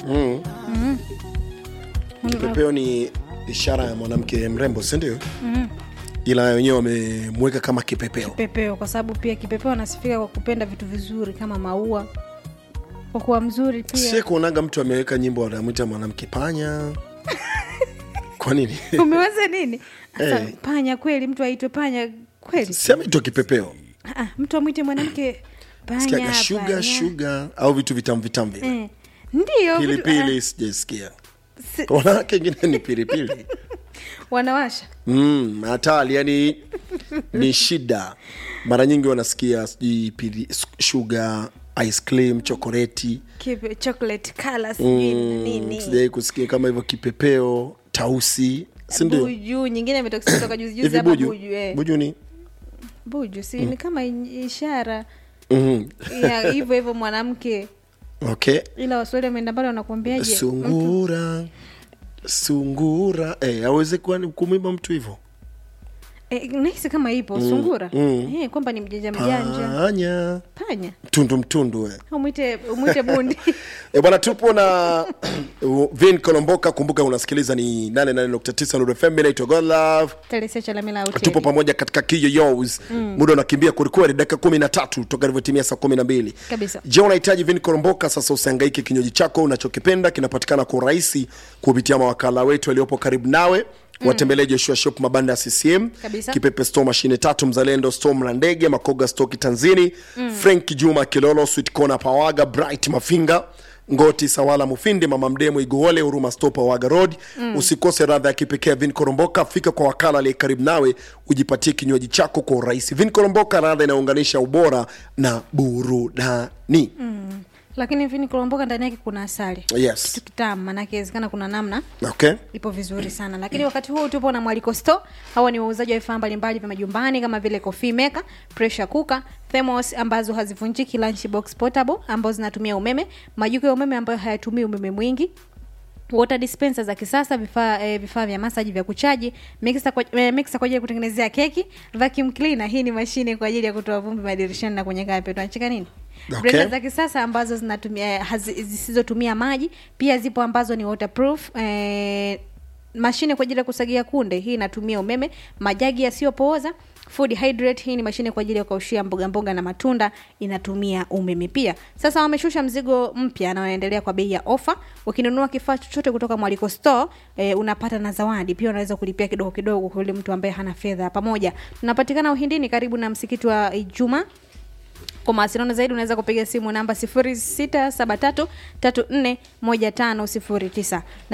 kipepeo ni ishara ya mwanamke mrembo sindio ila wenyewe wamemweka kama kipepeo kipepeo kwa sababu pia kipepeo anasifika kwa kupenda vitu vizuri kama maua kwa kuwa mzuri sie pia kuonaga mtu ameweka nyimbo anamwita mwanamke panya kwa nini umeweza nini sasa Eh. panya kweli mtu aitwe panya kweli si ameitwa kipepeo Ah, mtu amwite mwanamke panya sikiaga shuga panya. shuga au vitu vitamu vitamu vile Eh, ndio vitu- pilipili sijaisikia si- wanawake wengine ni pilipili wanawasha mm, hatari yani ni shida mara nyingi wanasikia sijui pili- shuga ice cream chokoleti Kipe, chocolate color sijui na mm, nini sijai kusikia kama hivyo kipepeo tausi sindio buju nyingine imetoka kutoka juzi juzi hivi hapa buju buju eh. buju ni buju si ni kama i- ishara mm. ya hivyo hivyo mwanamke okay ila waswahili wameenda mbali wanakuambiaje sungura sungura eh, aweze kuwa ni kumwimba mtu hivyo eh, nahisi kama ipo sungura mm. eh, kwamba ni mjanja mjanja panya panya mtundu mtundu eh. umwite umwite bundi E bwana, tupo na Vin Kolomboka. Kumbuka unasikiliza ni 88.9 Nuru FM. Mimi naitwa Godlove, telesecha la mila tupo hoteli pamoja katika Kiyoyos. Muda unakimbia kwelikweli, dakika kumi na tatu toka ilivyotimia saa kumi na mbili. Kabisa. Je, unahitaji Vin Kolomboka? Sasa usihangaike, kinywaji chako unachokipenda kinapatikana kwa urahisi kupitia mawakala wetu waliopo karibu nawe watembelee Joshua Shop mabanda ya CCM Kabisa. Kipepe Store mashine tatu Mzalendo Store Mlandege Makoga Store Kitanzini Frank Juma Kilolo Sweet Corner Pawaga Bright Mafinga Ngoti Sawala Mufindi Mama Mdemo Iguole Huruma Store Pawaga Road usikose radha ya kipekee ya Vin Koromboka fika kwa wakala aliye karibu nawe ujipatie kinywaji chako kwa urahisi Vin Koromboka radha inaunganisha ubora na burudani lakini vini kulomboka ndani yake kuna asali yes kitu kitamu manake inawezekana kuna namna okay ipo vizuri sana lakini wakati huu tupo na mwaliko store hawa ni wauzaji wa vifaa mbalimbali vya majumbani kama vile coffee maker pressure cooker thermos ambazo hazivunjiki lunch box portable ambazo zinatumia umeme majiko ya umeme ambayo hayatumii umeme mwingi water dispenser za kisasa vifaa eh, vifaa vya masaji vya kuchaji mixer kwa, eh, mixer kwa ajili ya kutengenezea keki vacuum cleaner hii ni mashine kwa ajili ya kutoa vumbi madirishani na kwenye carpet unacheka nini Okay. Blender za kisasa ambazo zinatumia eh, hazi- zisizotumia maji pia zipo ambazo ni waterproof eh, mashine kwa ajili ya kusagia kunde hii inatumia umeme majagi yasiyopooza food hydrate hii ni mashine kwa ajili ya kukaushia mboga mboga na matunda inatumia umeme pia sasa wameshusha mzigo mpya na wanaendelea kwa bei ya ofa ukinunua kifaa chochote kutoka mwaliko store eh, unapata na zawadi pia unaweza kulipia kidogo kidogo kwa yule mtu ambaye hana fedha pamoja tunapatikana uhindini karibu na msikiti wa ijumaa kwa mawasiliano zaidi unaweza kupiga simu namba 0673341509 na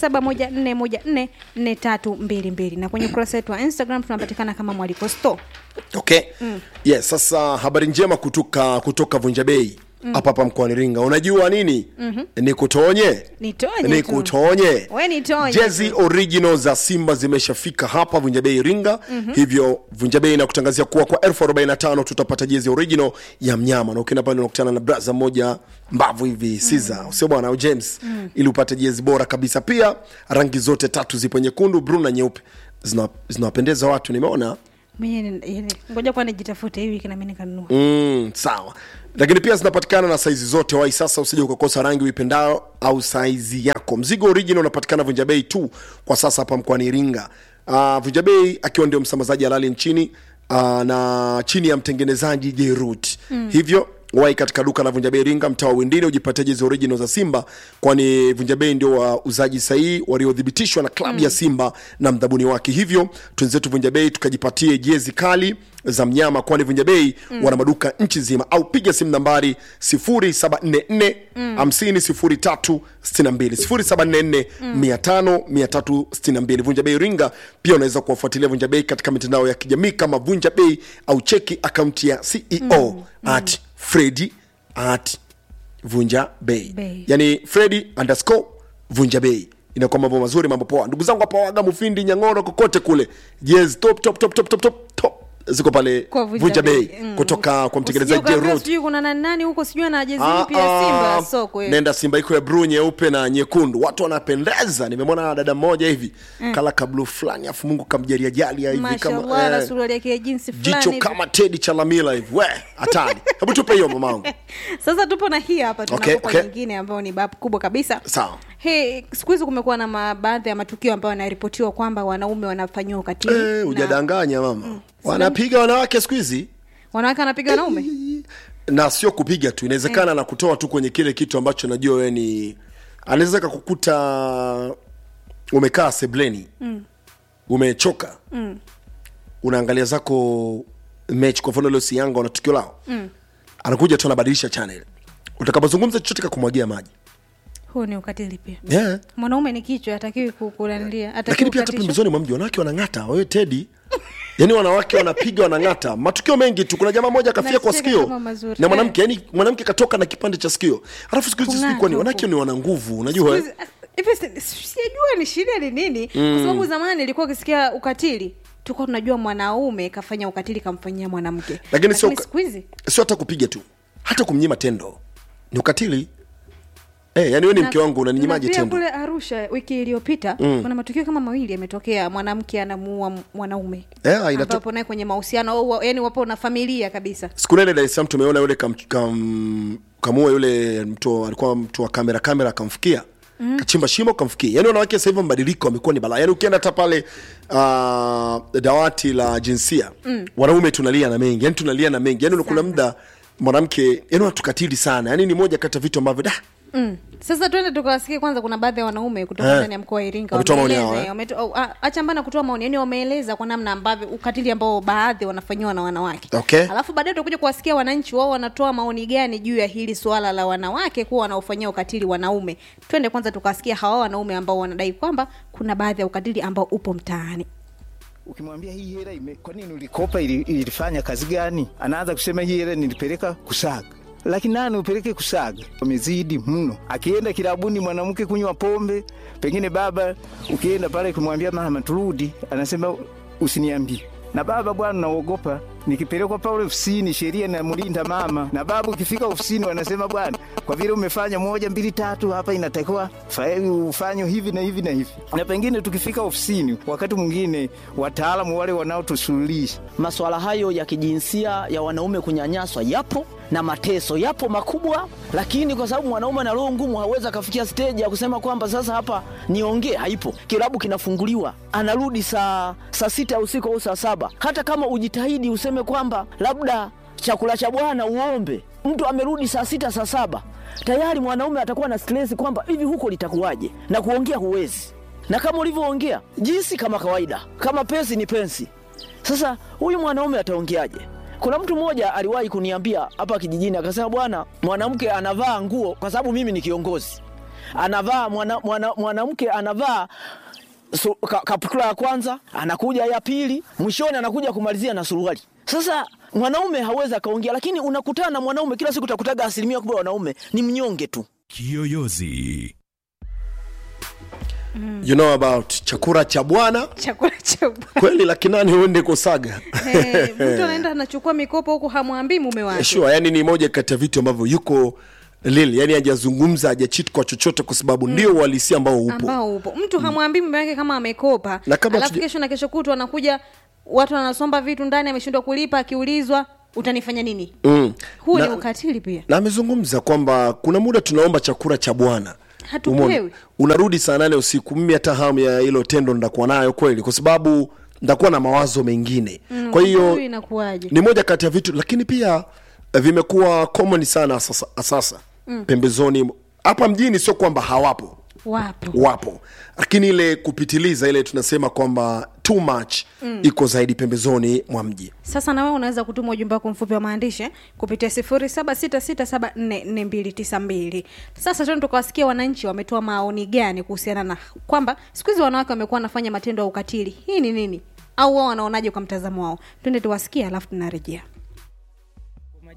0714144322 na kwenye ukurasa wetu wa instagram tunapatikana kama mwaliko store okay yes sasa habari njema kutoka kutoka vunja bei hapa hapa mkoani ringa unajua nini ni kutonye Nitonye ni tu. kutonye We nitonye jezi tu. original za simba zimeshafika hapa vunja bei ringa hivyo vunja bei inakutangazia kuwa kwa elfu arobaini na tano tutapata jezi original ya mnyama na ukienda pale unakutana na braza moja mbavu hivi siza usio bwana au james ili upate jezi bora kabisa pia rangi zote tatu zipo nyekundu bruu na nyeupe Zina- zinawapendeza watu nimeona Mwenye ni- yani, ngoja kwa nijitafute hii wiki nami nikanunua mm, sawa lakini pia zinapatikana na saizi zote wai sasa usije ukakosa rangi uipendao au saizi yako mzigo original unapatikana vunja bei tu kwa sasa hapa mkoani iringa uh, vunja bei akiwa ndio msambazaji halali nchini uh, na chini ya mtengenezaji jerut mm. hivyo wai katika duka la vunja bei iringa mtaa wa windini ujipatie jezi original za simba kwani vunja bei ndio wauzaji sahihi waliothibitishwa na klabu mm. ya simba na mdhabuni wake hivyo twenzetu vunja bei tukajipatie jezi kali za mnyama kwani vunja bei mm. wana maduka nchi nzima au piga simu nambari 0744 50 0362 0744 500 362 vunja bei ringa pia unaweza kuwafuatilia vunja bei katika mitandao ya kijamii kama vunja bei au cheki akaunti ya ceo mm. at fredi at vunja bei Bei. yani fredi underscore vunja bei inakuwa mambo mazuri mambo poa ndugu zangu hapa waga mufindi nyang'oro kokote kule yes top top top top top top top ziko pale Kwa vunja bei Mm. kutoka kwa mtengenezaji Usije ukaambiwa jerot sijui kuna nani nani huko sijui ana jezi Ah, mpya ya Simba ah, so kweli. nenda simba iko ya bluu nyeupe na nyekundu watu wanapendeza nimemwona dada mmoja hivi kala kablu fulani afu mungu kamjalia jalia hivi Mashallah na eh, suruali yake ya jinsi jicho fulani. kama tedi chalamila hivi we hatari hebu tupe hiyo mamangu Sasa tupo na hii hapa tunakupa Okay, okay. nyingine ambayo ni bab kubwa kabisa. sawa Hey, siku hizi kumekuwa na ma- baadhi ya matukio ambayo yanaripotiwa kwamba wanaume wanafanyiwa ukatili. Eh, na hujadanganya mama wanapiga wanawake siku hizi Wanawake wanapiga wanaume? na sio kupiga tu inawezekana na kutoa tu kwenye kile kitu ambacho najua wewe ni anaweza kakukuta umekaa sebleni mm. umechoka mm. unaangalia zako mechi kwa mfano leo si yanga wana tukio lao mm. anakuja tu anabadilisha channel utakapozungumza chochote kakumwagia maji Huu ni ukatili pia. yeah. Mwanaume ni kichwa, hatakiwi kukulanilia, lakini pia hata pembezoni mwa mji wanawake wanang'ata wewe tedi yaani wanawake wanapiga wanang'ata matukio mengi tu kuna jamaa moja akafia kwa Nacheka sikio kama mazuri. na mwanamke yani mwanamke katoka na kipande cha sikio alafu siku hizi sijui Kung'ata kwani huko. wanawake ni wana nguvu unajua eh? hivi si- sijajua ni shida ni nini kwa sababu zamani ilikuwa ukisikia ukatili tulikuwa tunajua mwanaume kafanya ukatili kamfanyia mwanamke Lakini sio uka- siku hizi sio hata kupiga tu hata kumnyima tendo ni ukatili eh, yani wewe ni mke wangu unaninyimaaje na pia tendo kule arusha wiki iliyopita mm. kuna matukio kama mawili yametokea mwanamke anamuua m- mwanaume Eh, inato- ambapo naye kwenye mahusiano au wa- yani wapo na familia kabisa siku nene Dar es Salaam tumeona yule kam, kam, kamua yule mtu alikuwa mtu wa kamera kamera akamfikia mm. kachimba shimo kamfikia yani wanawake sasa hivi mabadiliko wamekuwa ni balaa yani ukienda hata pale uh, dawati la jinsia mm. wanaume tunalia na mengi yani tunalia na mengi yani kuna muda mwanamke yani wanatukatili sana yani ni moja kati ya vitu ambavyo da Mm. Sasa twende tukawasikie kwanza, kuna baadhi ya wanaume kutoka Eh. ndani ya mkoa wa Iringa Wametoa maoni wameeleza, yao, eh? wameto- au, a- acha mbana kutoa maoni, yani wameeleza kwa namna ambavyo ukatili ambao baadhi wanafanyiwa na wanawake. Okay. Alafu baadaye tutakuja kuwasikia wananchi wao wanatoa maoni gani juu ya hili swala la wanawake kuwa wanaofanyia ukatili wanaume. Twende kwanza tukawasikia hawa wanaume ambao wanadai kwamba kuna baadhi ya ukatili ambao upo mtaani. Ukimwambia hii hela ime, kwa nini ulikopa, ili- ilifanya kazi gani? Anaanza kusema hii hela nilipeleka kusaga. Lakini nani upeleke kusaga? Wamezidi mno. Akienda kilabuni mwanamke kunywa pombe, pengine baba, ukienda pale kumwambia mama turudi, anasema usiniambie. Na baba bwana, naogopa nikipelekwa pale ofisini, sheria inamlinda mama. Na baba ukifika ofisini, wanasema bwana, kwa vile umefanya moja mbili tatu, hapa inatakiwa fa- ufanye hivi na hivi na hivi. Na pengine tukifika ofisini, wakati mwingine wataalamu wale wanaotusuluhisha Masuala hayo ya kijinsia ya wanaume kunyanyaswa yapo na mateso yapo makubwa, lakini kwa sababu mwanaume ana roho ngumu, hawezi akafikia stage ya kusema kwamba sasa hapa niongee. Haipo, kilabu kinafunguliwa, anarudi saa saa sita ya usiku au saa saba. Hata kama ujitahidi useme kwamba labda chakula cha bwana uombe, mtu amerudi saa sita saa saba, tayari mwanaume atakuwa na stress kwamba hivi huko litakuwaje, na kuongea huwezi na kama ulivyoongea jinsi kama kawaida, kama pensi ni pensi. Sasa huyu mwanaume ataongeaje? Kuna mtu mmoja aliwahi kuniambia hapa kijijini, akasema bwana, mwanamke anavaa nguo, kwa sababu mimi ni kiongozi, anavaa mwana, mwana, mwanamke anavaa su, ka, kaputula ya kwanza, anakuja ya pili, mwishoni anakuja kumalizia na suruali. Sasa mwanaume hawezi akaongea, lakini unakutana na mwanaume kila siku, utakutaga asilimia kubwa ya wanaume ni mnyonge tu. Kiyoyozi. you know about chakula cha bwana Chakula cha bwana. kweli laki nane uende kusaga Eh, mtu anaenda anachukua mikopo huku hamwambii mume wake. sure yani ni moja kati ya vitu ambavyo yuko lili yani hajazungumza hajachit kwa chochote kwa sababu ndio uhalisia ambao upo ambao upo mtu hamwambii mume wake kama amekopa Na kabla alafu tuja- kesho na kesho kutu anakuja watu wanasomba vitu ndani ameshindwa kulipa akiulizwa utanifanya nini mm. huu Na- ni ukatili pia na amezungumza kwamba kuna muda tunaomba chakula cha bwana Hatupewi. Umeona? unarudi saa nane usiku mimi hata hamu ya hilo tendo ndakuwa nayo kweli kwa sababu ndakuwa na mawazo mengine mm, kwa hiyo huyu inakuwaje ni moja kati ya vitu lakini pia eh, vimekuwa common sana sasa, sasa mm. pembezoni hapa mjini sio kwamba hawapo wapo wapo lakini ile kupitiliza ile tunasema kwamba too much mm. iko zaidi pembezoni mwa mji sasa na wewe unaweza kutuma ujumbe wako mfupi wa maandishi eh, kupitia sifuri saba sita sita saba nne nne mbili tisa mbili sasa tena tukawasikia wananchi wametoa maoni gani kuhusiana na kwamba siku hizi wanawake wamekuwa wanafanya matendo ya ukatili hii ni nini au wao wanaonaje kwa mtazamo wao twende tuwasikie alafu tunarejea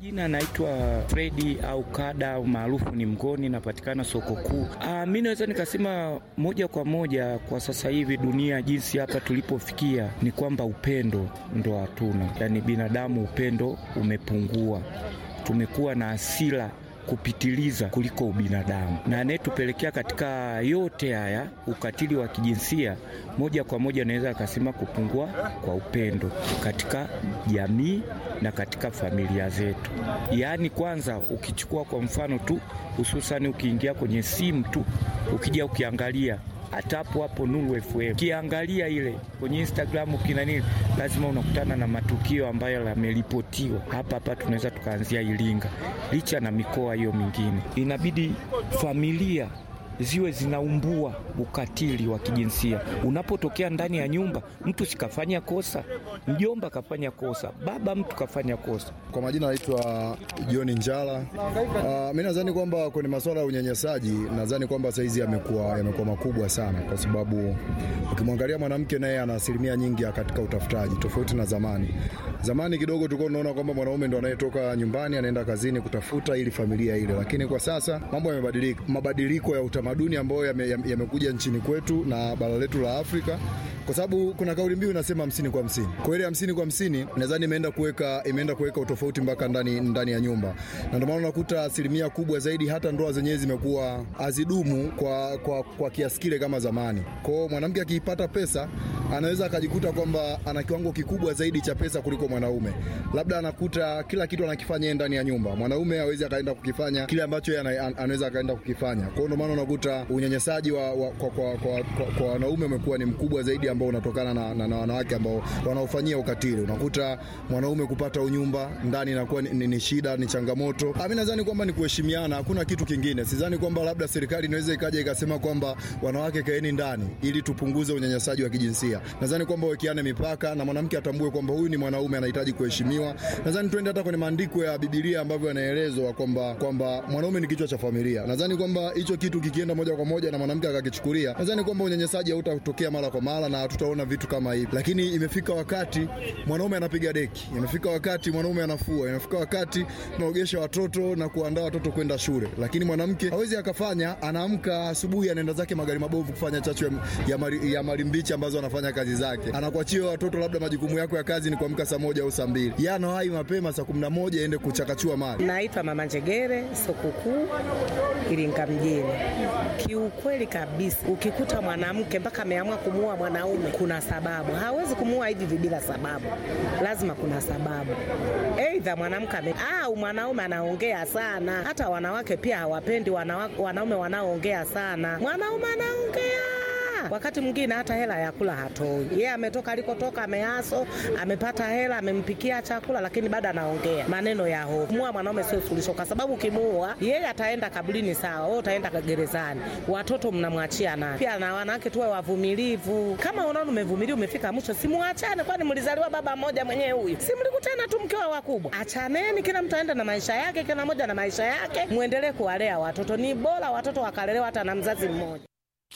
Jina naitwa Fredi au Kada au maarufu ni Mgoni, napatikana soko kuu. Ah, mi naweza nikasema moja kwa moja kwa sasa hivi dunia jinsi hapa tulipofikia ni kwamba upendo ndo hatuna, yaani binadamu upendo umepungua, tumekuwa na hasira kupitiliza kuliko ubinadamu, na anayetupelekea katika yote haya ukatili wa kijinsia, moja kwa moja naweza akasema kupungua kwa upendo katika jamii na katika familia zetu. Yaani, kwanza ukichukua kwa mfano tu, hususani ukiingia kwenye simu tu, ukija ukiangalia hata hapo hapo Nuru FM ukiangalia ile kwenye Instagram kina nini, lazima unakutana na matukio ambayo yameripotiwa hapa hapa. Tunaweza tukaanzia Iringa, licha na mikoa hiyo mingine, inabidi familia ziwe zinaumbua ukatili wa kijinsia unapotokea ndani ya nyumba. Mtu sikafanya kosa, mjomba kafanya kosa, baba mtu kafanya kosa. Kwa majina naitwa John Njala. Uh, mi nadhani kwamba kwenye masuala ya unyanyasaji, nadhani kwamba saizi yamekuwa yamekuwa makubwa sana, kwa sababu ukimwangalia mwanamke naye ana asilimia nyingi ya katika utafutaji, tofauti na zamani. Zamani kidogo tulikuwa tunaona kwamba mwanaume ndo anayetoka nyumbani anaenda kazini kutafuta ili familia ile, lakini kwa sasa mambo yamebadilika. Mabadiliko ya utamaduni ambayo yame- yame- yamekuja nchini kwetu na bara letu la Afrika kwa sababu kuna kauli mbiu inasema hamsini kwa hamsini. Kwa ile hamsini kwa hamsini nadhani imeenda kuweka imeenda kuweka utofauti mpaka ndani ndani ya nyumba, na ndio maana unakuta asilimia kubwa zaidi hata ndoa zenyewe zimekuwa hazidumu kwa, kwa, kwa kiasi kile kama zamani. Kwa hiyo mwanamke akiipata pesa anaweza akajikuta kwamba ana kiwango kikubwa zaidi cha pesa kuliko mwanaume, labda anakuta kila kitu anakifanya yeye ndani ya nyumba, mwanaume hawezi akaenda kukifanya kile ambacho yeye ana- an- anaweza akaenda kukifanya. Kwa hiyo ndio maana unakuta unyanyasaji wa, wa, kwa, kwa, kwa, kwa, kwa wanaume umekuwa ni mkubwa zaidi ambao unatokana na, na, na wanawake ambao wanaofanyia ukatili. Unakuta mwanaume kupata unyumba ndani inakuwa ni, ni, ni shida, ni changamoto. Ah, Mimi nadhani kwamba ni kuheshimiana, hakuna kitu kingine. Sidhani kwamba labda serikali inaweza ikaja ikasema kwamba wanawake kaeni ndani ili tupunguze unyanyasaji wa kijinsia. Nadhani kwamba wekeane mipaka na mwanamke atambue kwamba huyu ni mwanaume anahitaji kuheshimiwa. Nadhani tuende hata kwenye maandiko ya Biblia ambavyo yanaelezwa kwamba kwamba mwanaume ni kichwa cha familia. Nadhani kwamba hicho kitu kikienda moja kwa moja na mwanamke akakichukulia, nadhani kwamba unyanyasaji hautatokea mara kwa mara na hatutaona vitu kama hivi. Lakini imefika wakati mwanaume anapiga deki, imefika wakati mwanaume anafua, imefika wakati tunaogesha watoto na kuandaa watoto kwenda shule, lakini mwanamke hawezi akafanya. Anaamka asubuhi, anaenda zake magari mabovu kufanya chachu ya, ya, mari, ya marimbichi ambazo anafanya kazi zake, anakuachia watoto, labda majukumu yako ya kazi ni kuamka saa moja au saa mbili, yeye anawahi mapema saa kumi na moja aende kuchakachua mali. Naitwa Mama Njegere, soko kuu Iringa mjini. Kiukweli kabisa, ukikuta mwanamke mpaka ameamua kumuua mwanaume, kuna sababu. Hawezi kumuua hivi hivi bila sababu, lazima kuna sababu. Aidha mwanamke ame au mwanaume anaongea sana. Hata wanawake pia hawapendi wanawa, wanaume wanaoongea sana. Mwanaume anaongea wakati mwingine hata hela ya kula hatoi. Yeye ametoka alikotoka, ameaso, amepata hela, amempikia chakula, lakini bado anaongea maneno ya hofu. Kumuua mwanaume sio suluhisho, kwa sababu ukimuua yeye ataenda kaburini, sawa, wewe utaenda gerezani, watoto mnamwachia naye. Pia na wanawake tuwe wavumilivu. Kama unaona umevumilia, umefika mwisho, simuachane, kwani mlizaliwa baba mmoja mwenyewe huyu, si mlikutana tu mkiwa wakubwa? Achaneni, kila mtu aende na maisha yake, kila mmoja na maisha yake, muendelee kuwalea watoto. Ni bora watoto wakalelewa hata na mzazi mmoja.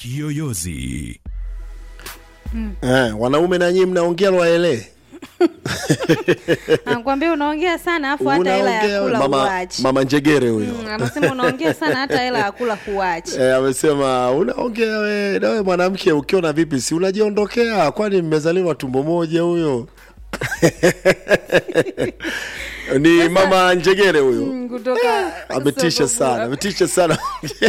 Kiyoyozi. eh, wanaume na nyinyi mnaongea lwaele Anakuambia unaongea sana afu hata hela ya kula mama, huachi. mama njegere huyo Mm, anasema unaongea sana hata hela ya kula huachi. Eh, amesema unaongea we nawe mwanamke ukiona vipi si unajiondokea kwani mmezaliwa tumbo moja huyo ni mama njegere huyo Mm, kutoka ametisha soko kuu. sana ametisha sana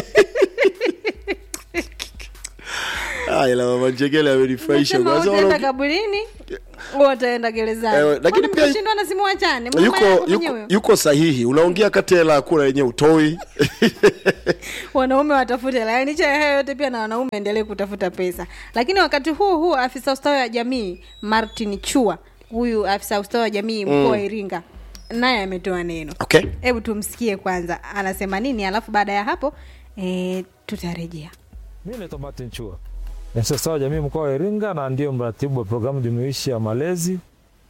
Ah, ila mama njegere amenifurahisha Unasema Kwa sababu utaenda unaongea- kabulini wewe utaenda gerezani. Eh, lakini Kwani pia- mkishindwa na simu wachane. Mama yuko, yako yuko, mwenyewe. yuko sahihi unaongea kati ya hela ya kula yenyewe utoi wanaume watafute hela. Yaani licha ya hayo yote pia na wanaume endelee kutafuta pesa. Lakini wakati huu huu afisa ustawi wa jamii Martin Chua, huyu afisa ustawi wa jamii mkoa wa Iringa, naye ametoa neno. okay Hebu tumsikie kwanza anasema nini, alafu baada ya hapo e, tutarejea. Mi naitwa Martin Chua, ni afisa ustawi wa jamii mkoa wa Iringa na ndio mratibu wa programu jumuishi ya malezi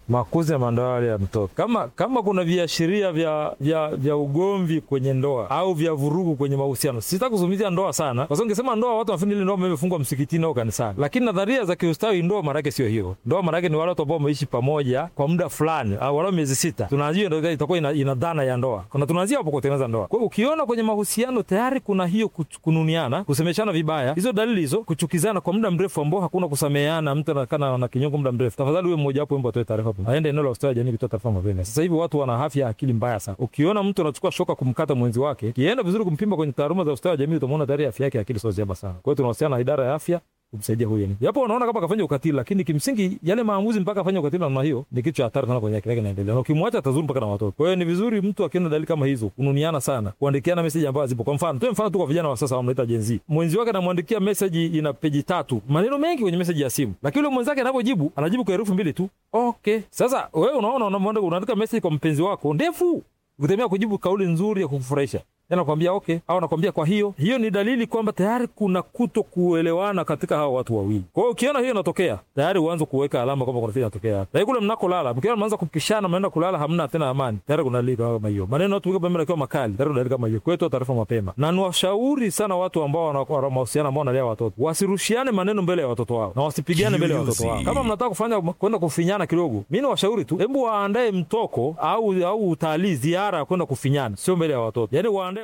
makuzi na maendeleo yale ya mtoto. Kama kama kuna viashiria vya, vya, vya ugomvi kwenye ndoa au vya vurugu kwenye mahusiano, sitaki kuzungumzia ndoa sana, kwa sababu ningesema ndoa, watu wanafikiri ile ndoa imefungwa msikitini au kanisani, lakini nadharia za kiustawi, ndoa maana yake sio hiyo. Ndoa maana yake ni wale watu ambao wameishi pamoja kwa muda fulani, au walau miezi sita, tunaanzia ndio itakuwa ina, ina dhana ya ndoa, kuna tunaanzia hapo kutengeneza ndoa. Kwa hiyo ukiona kwenye mahusiano tayari kuna hiyo kuch- kununiana, kusemeshana vibaya, hizo dalili hizo, kuchukizana kwa muda mrefu ambao hakuna kusameheana, mtu anakaa na kinyongo muda mrefu, tafadhali huyo mmoja wapo atoe taarifa, aende eneo la ustawi wa jamii kutoa taarifa mapema. Sasa hivi watu wana afya ya akili mbaya sana. Ukiona mtu anachukua shoka kumkata mwenzi wake, kienda vizuri kumpima kwenye taaluma za ustawi wa jamii, utamwona tayari afya yake ya akili sio njema sana. Kwa hiyo tunawasiliana na idara ya afya kumsaidia huyo ni japo unaona kama kafanya ukatili, lakini kimsingi yale maamuzi mpaka afanye ukatili namna hiyo ni kitu cha hatari sana kwenye akili yake inaendelea, na ukimwacha atazuru mpaka na watoto. Kwa hiyo ni vizuri mtu akiona dalili kama hizo, kununiana sana, kuandikiana meseji ambazo zipo. Kwa mfano, tuwe mfano tu kwa vijana wa sasa wanaita Gen Z, mwenzi wake anamwandikia meseji ina peji tatu, maneno mengi kwenye meseji ya simu, lakini yule mwenzake anapojibu anajibu kwa herufi mbili tu. Okay, sasa wewe unaona unamwandika unaandika meseji kwa mpenzi wako ndefu, ukitemea kujibu kauli nzuri ya kukufurahisha anakwambia okay, au anakwambia kwa hiyo. Hiyo ni dalili kwamba tayari kuna kuto kuelewana katika hawa watu wawili. Kwa hiyo ukiona hiyo inatokea, tayari uanze kuweka alama kwamba kuna kitu inatokea hapa. Lakini kule mnakolala, mkiona mnaanza kupishana, mnaenda kulala, hamna tena amani, tayari kuna dalili kama hiyo. Maneno watu wika pembeni akiwa makali, tayari kuna dalili kama hiyo. Kwa hiyo toa taarifa mapema, na niwashauri sana watu ambao wana mahusiano ambao wanalea watoto wasirushiane maneno mbele ya watoto wao na wasipigane mbele ya watoto wao. Kama mnataka kufanya kwenda kufinyana kidogo, mimi niwashauri tu, hebu waandae mtoko au au utalii, ziara ya kwenda kufinyana, sio mbele ya watoto, yani waandae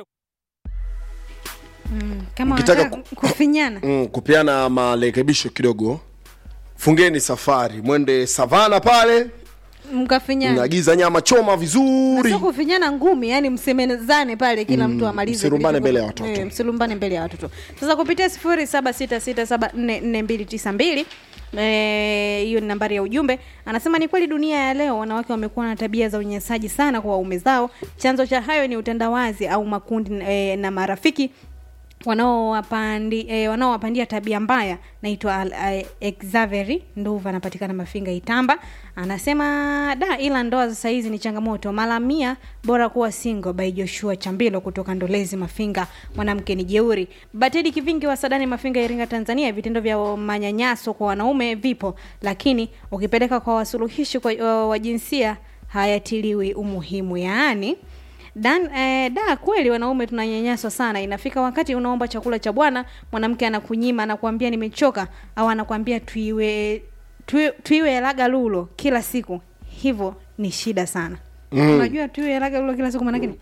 Mm, kama Ukitaka wanataka kufinyana mm, kupeana marekebisho kidogo, fungeni safari, mwende savana pale, mkafinyana mnaagiza nyama choma vizuri. sio kufinyana ngumi yani msemezane pale kila mtu amalize msilumbane kilicho- mbele ya watoto. Eh, msilumbane mbele ya watoto sasa kupitia sifuri saba sita sita saba nne nne mbili tisa mbili eh, hiyo ni nambari ya ujumbe anasema ni kweli dunia ya leo wanawake wamekuwa na tabia za unyanyasaji sana kwa waume zao chanzo cha hayo ni utandawazi au makundi eh, na marafiki wanaowapandi eh, wanaowapandia tabia mbaya naitwa Al- eh, Xaveri Nduva anapatikana Mafinga Itamba anasema da ila ndoa za saizi ni changamoto mara mia bora kuwa single by Joshua Chambilo kutoka Ndolezi Mafinga mwanamke ni jeuri Batedi Kivingi wa Sadani Mafinga Iringa Tanzania vitendo vya manyanyaso kwa wanaume vipo lakini ukipeleka kwa wasuluhishi kwa, wa jinsia hayatiliwi umuhimu yaani Dan, eh, da kweli wanaume tunanyanyaswa sana. Inafika wakati unaomba chakula cha bwana, mwanamke anakunyima, anakuambia nimechoka, au anakuambia tuiwe tuiwe, tuiwe laga lulo kila siku. Hivyo ni shida sana. Mm. Unajua tuiwe laga lulo kila siku maana yake ni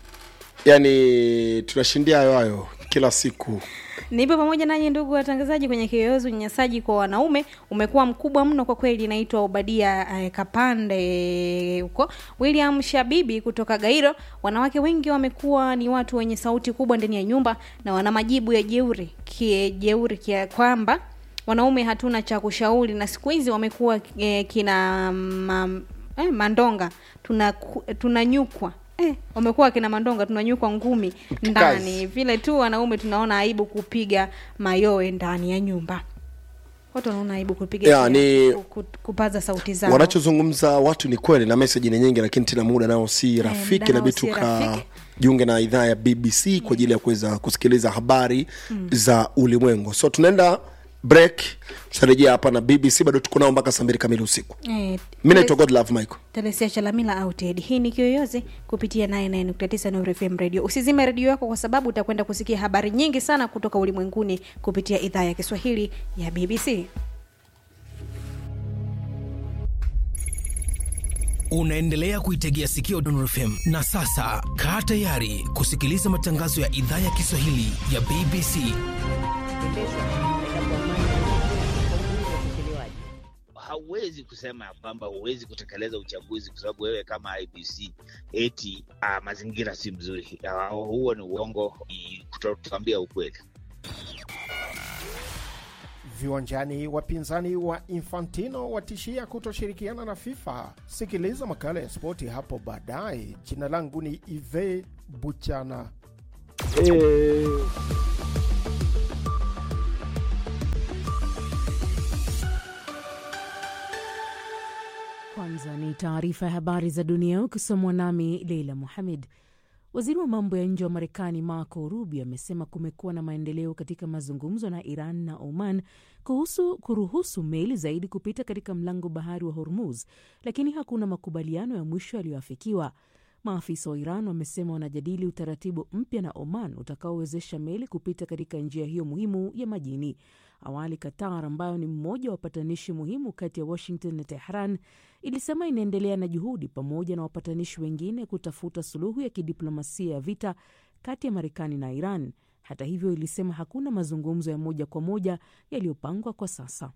Yani tunashindia hayo hayo kila siku. Nipo pamoja nanyi ndugu watangazaji kwenye kiyoyozi. Unyanyasaji kwa wanaume umekuwa mkubwa mno kwa kweli. Naitwa Obadia eh, Kapande huko William Shabibi kutoka Gairo. Wanawake wengi wamekuwa ni watu wenye sauti kubwa ndani ya nyumba na wana majibu ya jeuri kie jeuri kia kwamba wanaume hatuna cha kushauri, na siku hizi wamekuwa eh, kina ma, eh, mandonga tunaku- tunanyukwa Eh, wamekuwa kina mandonga tunanyukwa ngumi ndani vile tu wanaume tunaona aibu kupiga mayowe ndani ya nyumba watu wanaona aibu kupiga Ya, ni- ku- ku- kupaza sauti zao Wanachozungumza watu ni kweli na meseji ni nyingi, lakini tena muda nao si rafiki, muda nao inabidi si rafiki. tukajiunge na idhaa ya BBC kwa ajili ya kuweza kusikiliza habari za ulimwengu. So tunaenda break, tutarejea hapa na BBC, bado tuko nao mpaka saa mbili kamili usiku. eh, Mi naitwa Godlove Michael. Telesia Chalamila au Ted. Hii ni Kiyoyozi kupitia 99.9 Nuru FM Radio. Usizime redio yako kwa sababu utakwenda kusikia habari nyingi sana kutoka ulimwenguni kupitia idhaa ya Kiswahili ya BBC. Unaendelea kuitegea sikio Nuru FM na sasa kaa tayari kusikiliza matangazo ya idhaa ya Kiswahili ya BBC. hauwezi kusema ya kwamba huwezi kutekeleza uchaguzi kwa sababu wewe kama IBC eti ah, mazingira si mzuri. Ah, huo ni uongo, ni kutotuambia ukweli. Viwanjani, wapinzani wa Infantino watishia kutoshirikiana na FIFA. Sikiliza makala ya spoti hapo baadaye. Jina langu ni Ive Buchana. Kwanza ni taarifa ya habari za dunia ukisomwa nami Leila Muhamed. Waziri wa mambo ya nje wa Marekani Marco Rubio amesema kumekuwa na maendeleo katika mazungumzo na Iran na Oman kuhusu kuruhusu meli zaidi kupita katika mlango bahari wa Hormuz, lakini hakuna makubaliano ya mwisho yaliyoafikiwa. Maafisa wa Iran wamesema wanajadili utaratibu mpya na Oman utakaowezesha meli kupita katika njia hiyo muhimu ya majini. Awali, Qatar ambayo ni mmoja wa wapatanishi muhimu kati ya Washington na Tehran ilisema inaendelea na juhudi pamoja na wapatanishi wengine kutafuta suluhu ya kidiplomasia ya vita kati ya Marekani na Iran. Hata hivyo, ilisema hakuna mazungumzo ya moja kwa moja yaliyopangwa kwa sasa.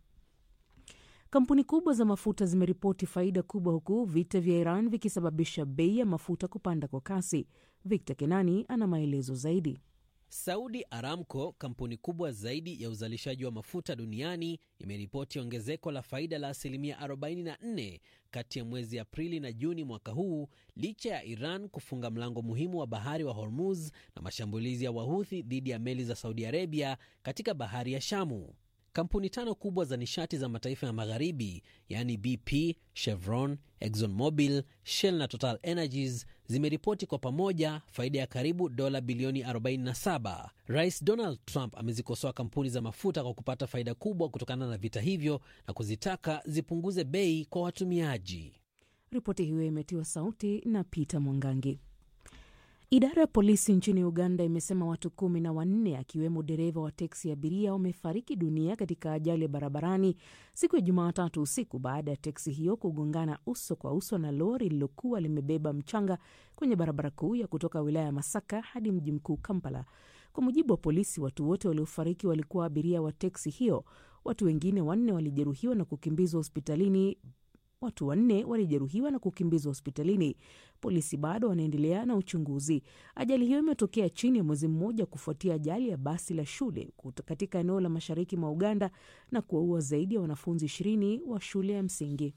Kampuni kubwa za mafuta zimeripoti faida kubwa huku vita vya Iran vikisababisha bei ya mafuta kupanda kwa kasi. Victor Kenani ana maelezo zaidi. Saudi Aramco, kampuni kubwa zaidi ya uzalishaji wa mafuta duniani, imeripoti ongezeko la faida la asilimia 44 kati ya mwezi Aprili na Juni mwaka huu, licha ya Iran kufunga mlango muhimu wa bahari wa Hormuz na mashambulizi ya Wahuthi dhidi ya meli za Saudi Arabia katika bahari ya Shamu. Kampuni tano kubwa za nishati za mataifa ya magharibi yaani BP, Chevron, Exxon Mobil, Shell na Total Energies zimeripoti kwa pamoja faida ya karibu dola bilioni 47. Rais Donald Trump amezikosoa kampuni za mafuta kwa kupata faida kubwa kutokana na vita hivyo na kuzitaka zipunguze bei kwa watumiaji. Ripoti hiyo imetiwa sauti na Peter Mwangangi. Idara ya polisi nchini Uganda imesema watu kumi na wanne akiwemo dereva wa teksi ya abiria wamefariki dunia katika ajali ya barabarani siku ya Jumatatu usiku baada ya teksi hiyo kugongana uso kwa uso na lori lililokuwa limebeba mchanga kwenye barabara kuu ya kutoka wilaya ya Masaka hadi mji mkuu Kampala. Kwa mujibu wa polisi, watu wote waliofariki walikuwa abiria wa teksi hiyo. Watu wengine wanne walijeruhiwa na kukimbizwa hospitalini Watu wanne walijeruhiwa na kukimbizwa hospitalini. Polisi bado wanaendelea na uchunguzi. Ajali hiyo imetokea chini ya mwezi mmoja kufuatia ajali ya basi la shule katika eneo la mashariki mwa Uganda na kuwaua zaidi ya wanafunzi ishirini wa shule ya msingi.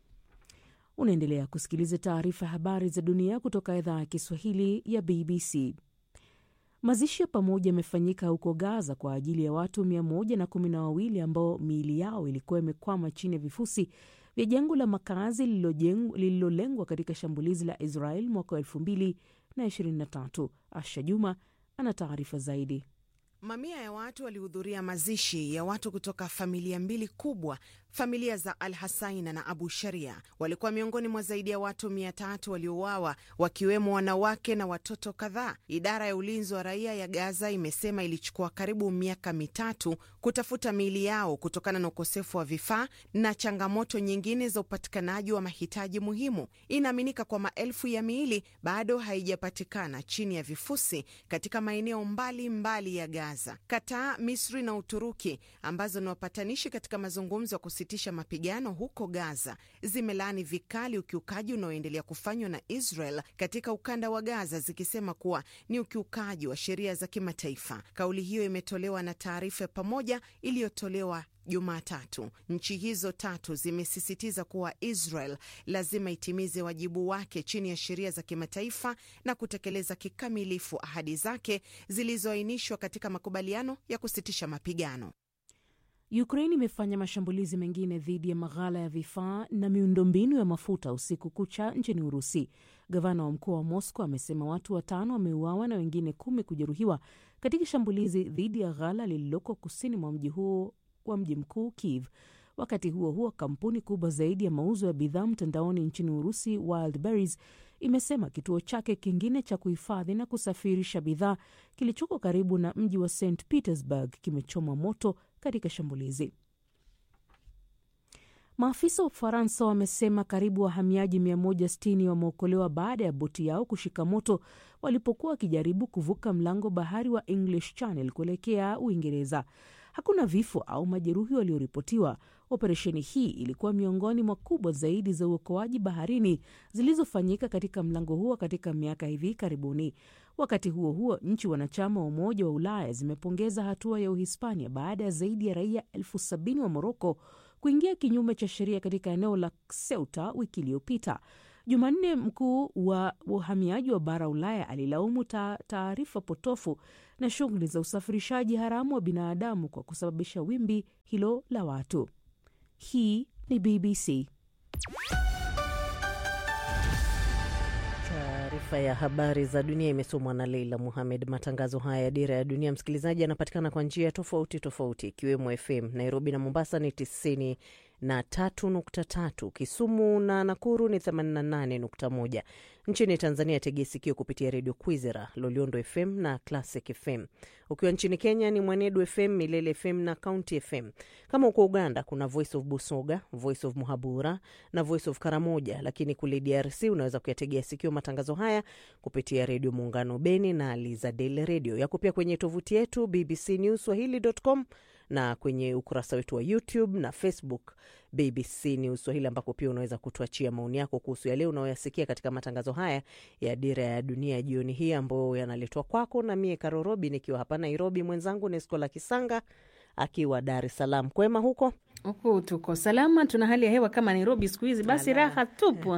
Unaendelea kusikiliza taarifa ya habari za dunia kutoka idhaa ya Kiswahili ya BBC. Mazishi ya pamoja yamefanyika huko Gaza kwa ajili ya watu mia moja na kumi na wawili ambao miili yao ilikuwa imekwama chini ya vifusi vya jengo la makazi lililolengwa katika shambulizi la Israel mwaka wa elfu mbili na ishirini na tatu. Asha Juma ana taarifa zaidi. Mamia ya watu walihudhuria mazishi ya watu kutoka familia mbili kubwa, familia za Al Hasaina na Abu Sharia. Walikuwa miongoni mwa zaidi ya watu mia tatu waliouawa, wakiwemo wanawake na watoto kadhaa. Idara ya ulinzi wa raia ya Gaza imesema ilichukua karibu miaka mitatu kutafuta miili yao kutokana na ukosefu wa vifaa na changamoto nyingine za upatikanaji wa mahitaji muhimu. Inaaminika kwa maelfu ya miili bado haijapatikana chini ya vifusi katika maeneo mbalimbali ya Gaza. Kataa, Misri na Uturuki ambazo ni wapatanishi katika mazungumzo ya kusitisha mapigano huko Gaza zimelaani vikali ukiukaji unaoendelea kufanywa na Israel katika ukanda wa Gaza, zikisema kuwa ni ukiukaji wa sheria za kimataifa. Kauli hiyo imetolewa na taarifa ya pamoja iliyotolewa Jumatatu. Nchi hizo tatu zimesisitiza kuwa Israel lazima itimize wajibu wake chini ya sheria za kimataifa na kutekeleza kikamilifu ahadi zake zilizoainishwa katika makubaliano ya kusitisha mapigano. Ukraine imefanya mashambulizi mengine dhidi ya maghala ya vifaa na miundombinu ya mafuta usiku kucha nchini Urusi. Gavana wa mkoa wa Moscow amesema watu watano wameuawa na wengine kumi kujeruhiwa katika shambulizi dhidi ya ghala lililoko kusini mwa mji huo wa mji mkuu Kiev. Wakati huo huo, kampuni kubwa zaidi ya mauzo ya bidhaa mtandaoni nchini Urusi, Wildberries, imesema kituo chake kingine cha kuhifadhi na kusafirisha bidhaa kilichoko karibu na mji wa St Petersburg kimechomwa moto katika shambulizi. Maafisa wa Ufaransa wamesema karibu wahamiaji 160 wameokolewa baada ya boti yao kushika moto walipokuwa wakijaribu kuvuka mlango bahari wa English Channel kuelekea Uingereza. Hakuna vifo au majeruhi walioripotiwa. Operesheni hii ilikuwa miongoni mwa kubwa zaidi za uokoaji baharini zilizofanyika katika mlango huo katika miaka hivi karibuni. Wakati huo huo, nchi wanachama wa Umoja wa Ulaya zimepongeza hatua ya Uhispania baada ya zaidi ya raia elfu sabini wa Moroko kuingia kinyume cha sheria katika eneo la Ceuta wiki iliyopita. Jumanne, mkuu wa uhamiaji wa bara Ulaya alilaumu taarifa potofu na shughuli za usafirishaji haramu wa binadamu kwa kusababisha wimbi hilo la watu. Hii ni BBC. Taarifa ya habari za dunia imesomwa na Leila Muhamed. Matangazo haya ya Dira ya Dunia, msikilizaji, yanapatikana kwa njia tofauti tofauti, ikiwemo FM Nairobi na Mombasa ni tisini na tatu nukta tatu, Kisumu na Nakuru ni 88.1. Nchini Tanzania tegea sikio kupitia redio Kwizera, Loliondo FM na Classic FM. Ukiwa nchini Kenya ni Mwanedu FM, Milele FM na County FM. Kama uko Uganda kuna Voice of Busoga, Voice of Muhabura na Voice of Karamoja, lakini kule DRC unaweza kuyategea sikio matangazo haya kupitia redio Muungano Beni na Lizadel redio. Yako pia kwenye tovuti yetu BBC News Swahili.com na kwenye ukurasa wetu wa YouTube na Facebook BBC News Swahili, ambako pia unaweza kutuachia maoni yako kuhusu yale unayoyasikia katika matangazo haya ya Dira ya Dunia jioni hii, ambayo yanaletwa kwako na mie Karorobi nikiwa hapa Nairobi, mwenzangu Neskola Kisanga akiwa Dar es Salaam. Kwema huko huku tuko salama, tuna hali ya hewa kama Nairobi siku hizi, basi raha tupu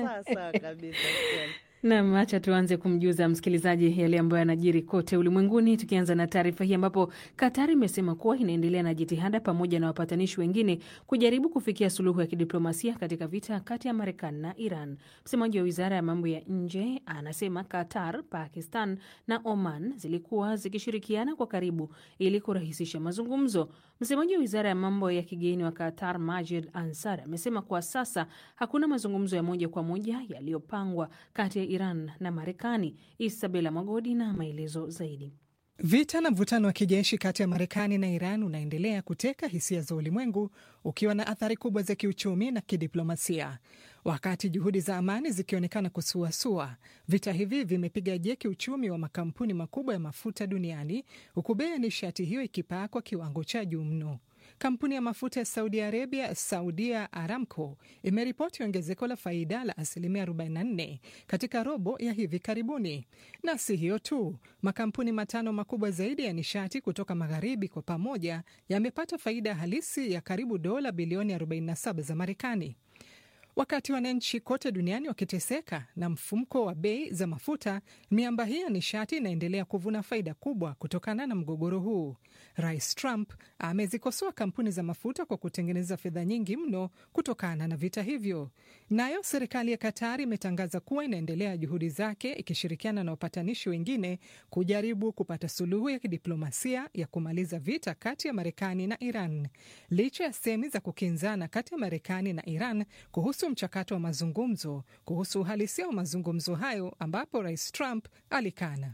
Nam, acha tuanze kumjuza msikilizaji yale ambayo yanajiri kote ulimwenguni, tukianza na taarifa hii ambapo Katari imesema kuwa inaendelea na jitihada pamoja na wapatanishi wengine kujaribu kufikia suluhu ya kidiplomasia katika vita kati ya Marekani na Iran. Msemaji wa wizara ya mambo ya nje anasema Qatar, Pakistan na Oman zilikuwa zikishirikiana kwa karibu ili kurahisisha mazungumzo. Msemaji wa wizara ya mambo ya kigeni wa Qatar, Majid Ansar, amesema kwa sasa hakuna mazungumzo ya moja kwa moja yaliyopangwa kati ya Iran na Marekani. Isabela Magodi na maelezo zaidi. Vita na mvutano wa kijeshi kati ya Marekani na Iran unaendelea kuteka hisia za ulimwengu ukiwa na athari kubwa za kiuchumi na kidiplomasia. Wakati juhudi za amani zikionekana kusuasua, vita hivi vimepiga jeki uchumi wa makampuni makubwa ya mafuta duniani, huku bei ya nishati hiyo ikipaa kwa kiwango cha juu mno. Kampuni ya mafuta ya Saudi Arabia, Saudia Aramco, imeripoti ongezeko la faida la asilimia 44 katika robo ya hivi karibuni. Na si hiyo tu, makampuni matano makubwa zaidi ya nishati kutoka magharibi kwa pamoja yamepata faida halisi ya karibu dola bilioni 47 za Marekani. Wakati wananchi kote duniani wakiteseka na mfumko wa bei za mafuta, miamba hii ya nishati inaendelea kuvuna faida kubwa kutokana na mgogoro huu. Rais Trump amezikosoa kampuni za mafuta kwa kutengeneza fedha nyingi mno kutokana na vita hivyo. Nayo serikali ya Katari imetangaza kuwa inaendelea juhudi zake ikishirikiana na wapatanishi wengine kujaribu kupata suluhu ya kidiplomasia ya kumaliza vita kati ya Marekani na Iran, licha ya semi za kukinzana kati ya Marekani na Iran kuhusu mchakato wa mazungumzo kuhusu uhalisia wa mazungumzo hayo ambapo rais Trump alikana.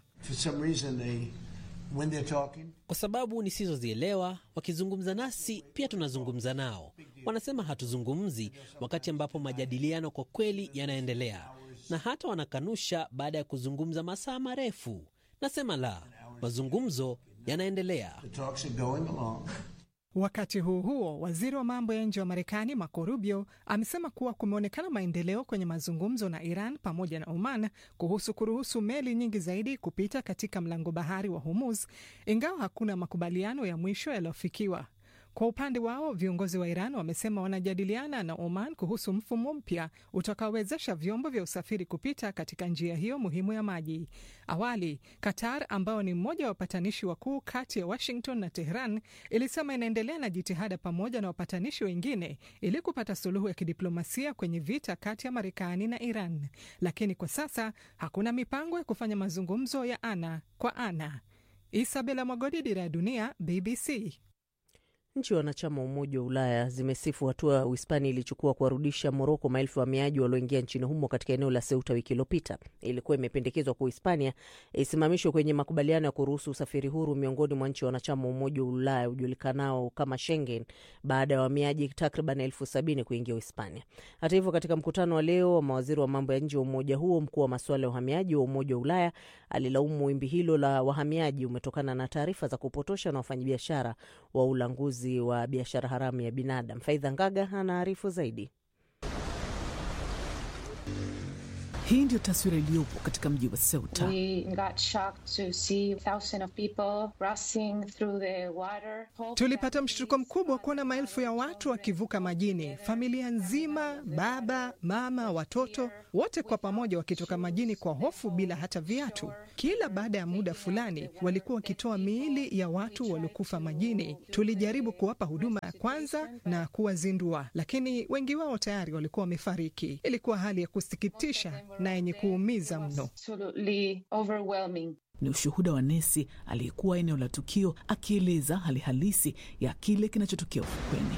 Kwa sababu nisizozielewa, wakizungumza nasi pia tunazungumza nao. Wanasema hatuzungumzi, wakati ambapo majadiliano kwa kweli yanaendelea, na hata wanakanusha baada ya kuzungumza masaa marefu. Nasema la, mazungumzo yanaendelea. Wakati huo huo, waziri wa mambo ya nje wa Marekani Marco Rubio amesema kuwa kumeonekana maendeleo kwenye mazungumzo na Iran pamoja na Oman kuhusu kuruhusu meli nyingi zaidi kupita katika mlango bahari wa Hormuz, ingawa hakuna makubaliano ya mwisho yaliyofikiwa. Kwa upande wao viongozi wa Iran wamesema wanajadiliana na Oman kuhusu mfumo mpya utakaowezesha vyombo vya usafiri kupita katika njia hiyo muhimu ya maji. Awali, Qatar ambao ni mmoja wa wapatanishi wakuu kati ya Washington na Tehran ilisema inaendelea na jitihada pamoja na wapatanishi wengine ili kupata suluhu ya kidiplomasia kwenye vita kati ya Marekani na Iran, lakini kwa sasa hakuna mipango ya kufanya mazungumzo ya ana kwa ana. Isabela Mwagodi, Dira ya Dunia, BBC. Nchi wanachama wa Umoja wa Ulaya zimesifu hatua Uhispania ilichukua kuwarudisha Moroko maelfu ya wahamiaji walioingia nchini humo katika eneo la Ceuta wiki iliyopita. Ilikuwa imependekezwa kwa Uhispania isimamishwe kwenye makubaliano ya kuruhusu usafiri huru miongoni mwa nchi wanachama wa Umoja wa Ulaya ujulikanao kama Schengen baada ya wahamiaji takriban elfu sabini kuingia Uhispania. Hata hivyo, katika mkutano wa leo wa mawaziri wa mambo ya nje wa umoja huo, mkuu wa masuala ya uhamiaji wa Umoja wa Ulaya alilaumu wimbi hilo la wahamiaji umetokana na taarifa za kupotosha na wafanyabiashara wa ulanguzi wa biashara haramu ya binadamu. Faidha Ngaga anaarifu zaidi. Hii ndio taswira iliyopo katika mji wa Ceuta. Tulipata mshtuko mkubwa kuona maelfu ya watu wakivuka majini, familia nzima, baba, mama, watoto wote kwa pamoja wakitoka majini kwa hofu, bila hata viatu. Kila baada ya muda fulani walikuwa wakitoa miili ya watu waliokufa majini. Tulijaribu kuwapa huduma ya kwanza na kuwazindua, lakini wengi wao tayari walikuwa wamefariki. Ilikuwa hali ya kusikitisha na yenye kuumiza mno. Ni ushuhuda wa nesi aliyekuwa eneo la tukio akieleza hali halisi ya kile kinachotokea ufukweni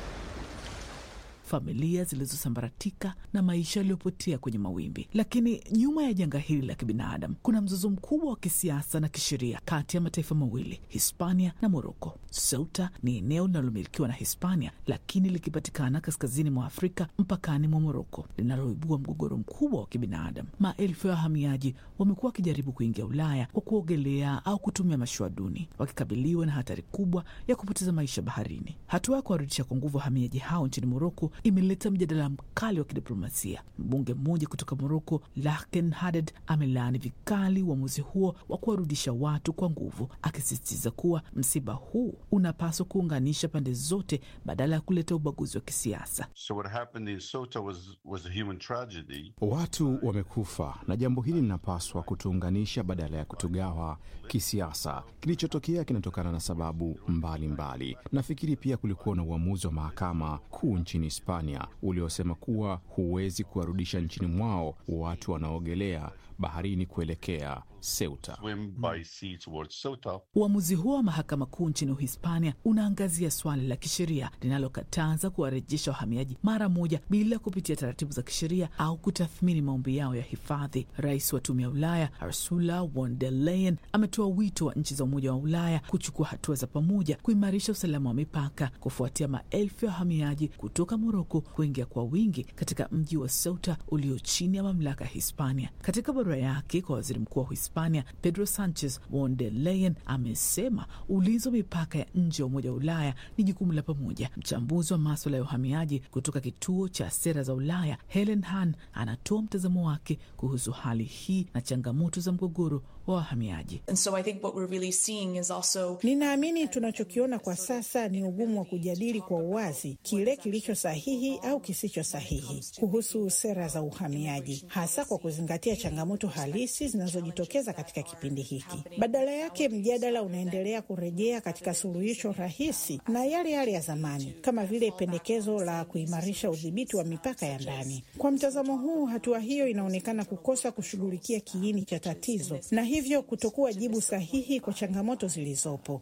familia zilizosambaratika na maisha yaliyopotea kwenye mawimbi. Lakini nyuma ya janga hili la kibinadamu kuna mzozo mkubwa wa kisiasa na kisheria kati ya mataifa mawili, Hispania na Moroko. Ceuta ni eneo linalomilikiwa na Hispania, lakini likipatikana kaskazini mwa Afrika mpakani mwa Moroko, linaloibua mgogoro mkubwa wa kibinadamu. Maelfu ya wahamiaji wamekuwa wakijaribu kuingia Ulaya kwa kuogelea au kutumia mashua duni, wakikabiliwa na hatari kubwa ya kupoteza maisha baharini. Hatua ya kuwarudisha kwa nguvu wahamiaji hao nchini Moroko imeleta mjadala mkali wa kidiplomasia. Mbunge mmoja kutoka Moroko, Laken Haded, amelaani vikali uamuzi huo wa kuwarudisha watu kwa nguvu, akisisitiza kuwa msiba huu unapaswa kuunganisha pande zote badala ya kuleta ubaguzi wa kisiasa. So what happened in Ceuta was, was a human tragedy. Watu wamekufa na jambo hili linapaswa kutuunganisha badala ya kutugawa kisiasa. Kilichotokea kinatokana na sababu mbalimbali mbali. Nafikiri pia kulikuwa na uamuzi wa mahakama kuu nchini Hispania uliosema kuwa huwezi kuwarudisha nchini mwao watu wanaogelea baharini kuelekea Ceuta. Swim by sea towards Ceuta. Uamuzi huo wa mahakama kuu nchini Uhispania unaangazia swali la kisheria linalokataza kuwarejesha wahamiaji mara moja bila kupitia taratibu za kisheria au kutathmini maombi yao ya hifadhi. Rais wa Tume ya Ulaya Ursula von der Leyen ametoa wito wa nchi za Umoja wa Ulaya kuchukua hatua za pamoja kuimarisha usalama wa mipaka kufuatia maelfu ya wahamiaji kutoka Moroko kuingia kwa wingi katika mji wa Ceuta ulio chini ya mamlaka ya Hispania. Katika barua yake kwa waziri mkuu wa Hispania Pedro Sanchez, von der Leyen amesema ulinzi wa mipaka ya nje ya Umoja wa Ulaya ni jukumu la pamoja. Mchambuzi wa maswala ya uhamiaji kutoka kituo cha sera za Ulaya Helen Han anatoa mtazamo wake kuhusu hali hii na changamoto za mgogoro wa wahamiaji. So really also... Ninaamini tunachokiona kwa sasa ni ugumu wa kujadili kwa uwazi kile kilicho sahihi au kisicho sahihi kuhusu sera za uhamiaji, hasa kwa kuzingatia changamoto halisi zinazojitokeza katika kipindi hiki. Badala yake, mjadala unaendelea kurejea katika suluhisho rahisi na yale yale ya zamani, kama vile pendekezo la kuimarisha udhibiti wa mipaka ya ndani. Kwa mtazamo huu, hatua hiyo inaonekana kukosa kushughulikia kiini cha tatizo na hivyo kutokuwa jibu sahihi kwa changamoto zilizopo.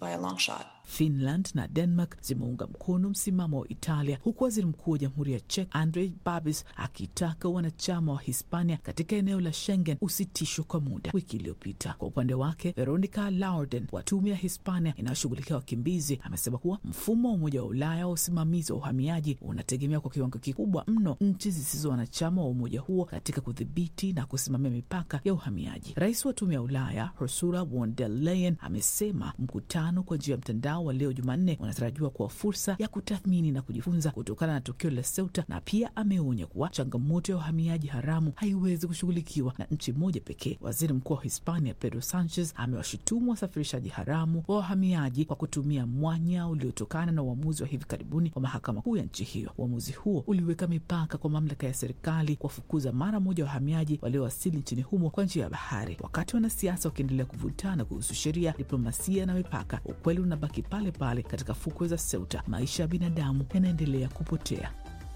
Finland na Denmark zimeunga mkono msimamo wa Italia, huku waziri mkuu wa jamhuri ya Czech Andrej Babis akitaka wanachama wa Hispania katika eneo la Schengen usitishwe kwa muda. Wiki iliyopita, kwa upande wake, Veronica Laurden wa tume ya Hispania inayoshughulikia wakimbizi amesema kuwa mfumo wa Umoja wa Ulaya wa usimamizi wa uhamiaji unategemea kwa kiwango kikubwa mno nchi zisizo wanachama wa umoja huo katika kudhibiti na kusimamia mipaka ya uhamiaji. Rais wa tume ya Ulaya Ursula von der Leyen amesema mkutano kwa njia ya mtandao wa leo Jumanne unatarajiwa kuwa fursa ya kutathmini na kujifunza kutokana na tukio la Ceuta, na pia ameonya kuwa changamoto ya uhamiaji haramu haiwezi kushughulikiwa na nchi moja pekee. Waziri mkuu wa Hispania Pedro Sanchez amewashutumu wasafirishaji haramu wa wahamiaji kwa kutumia mwanya uliotokana na uamuzi wa hivi karibuni wa mahakama kuu ya nchi hiyo. Uamuzi huo uliweka mipaka kwa mamlaka ya serikali kuwafukuza mara moja wahamiaji waliowasili nchini humo kwa njia ya bahari. Wakati wanasiasa wakiendelea kuvutana kuhusu sheria, diplomasia na mipaka, ukweli unabaki pale pale katika fukwe za Ceuta, maisha ya binadamu yanaendelea kupotea.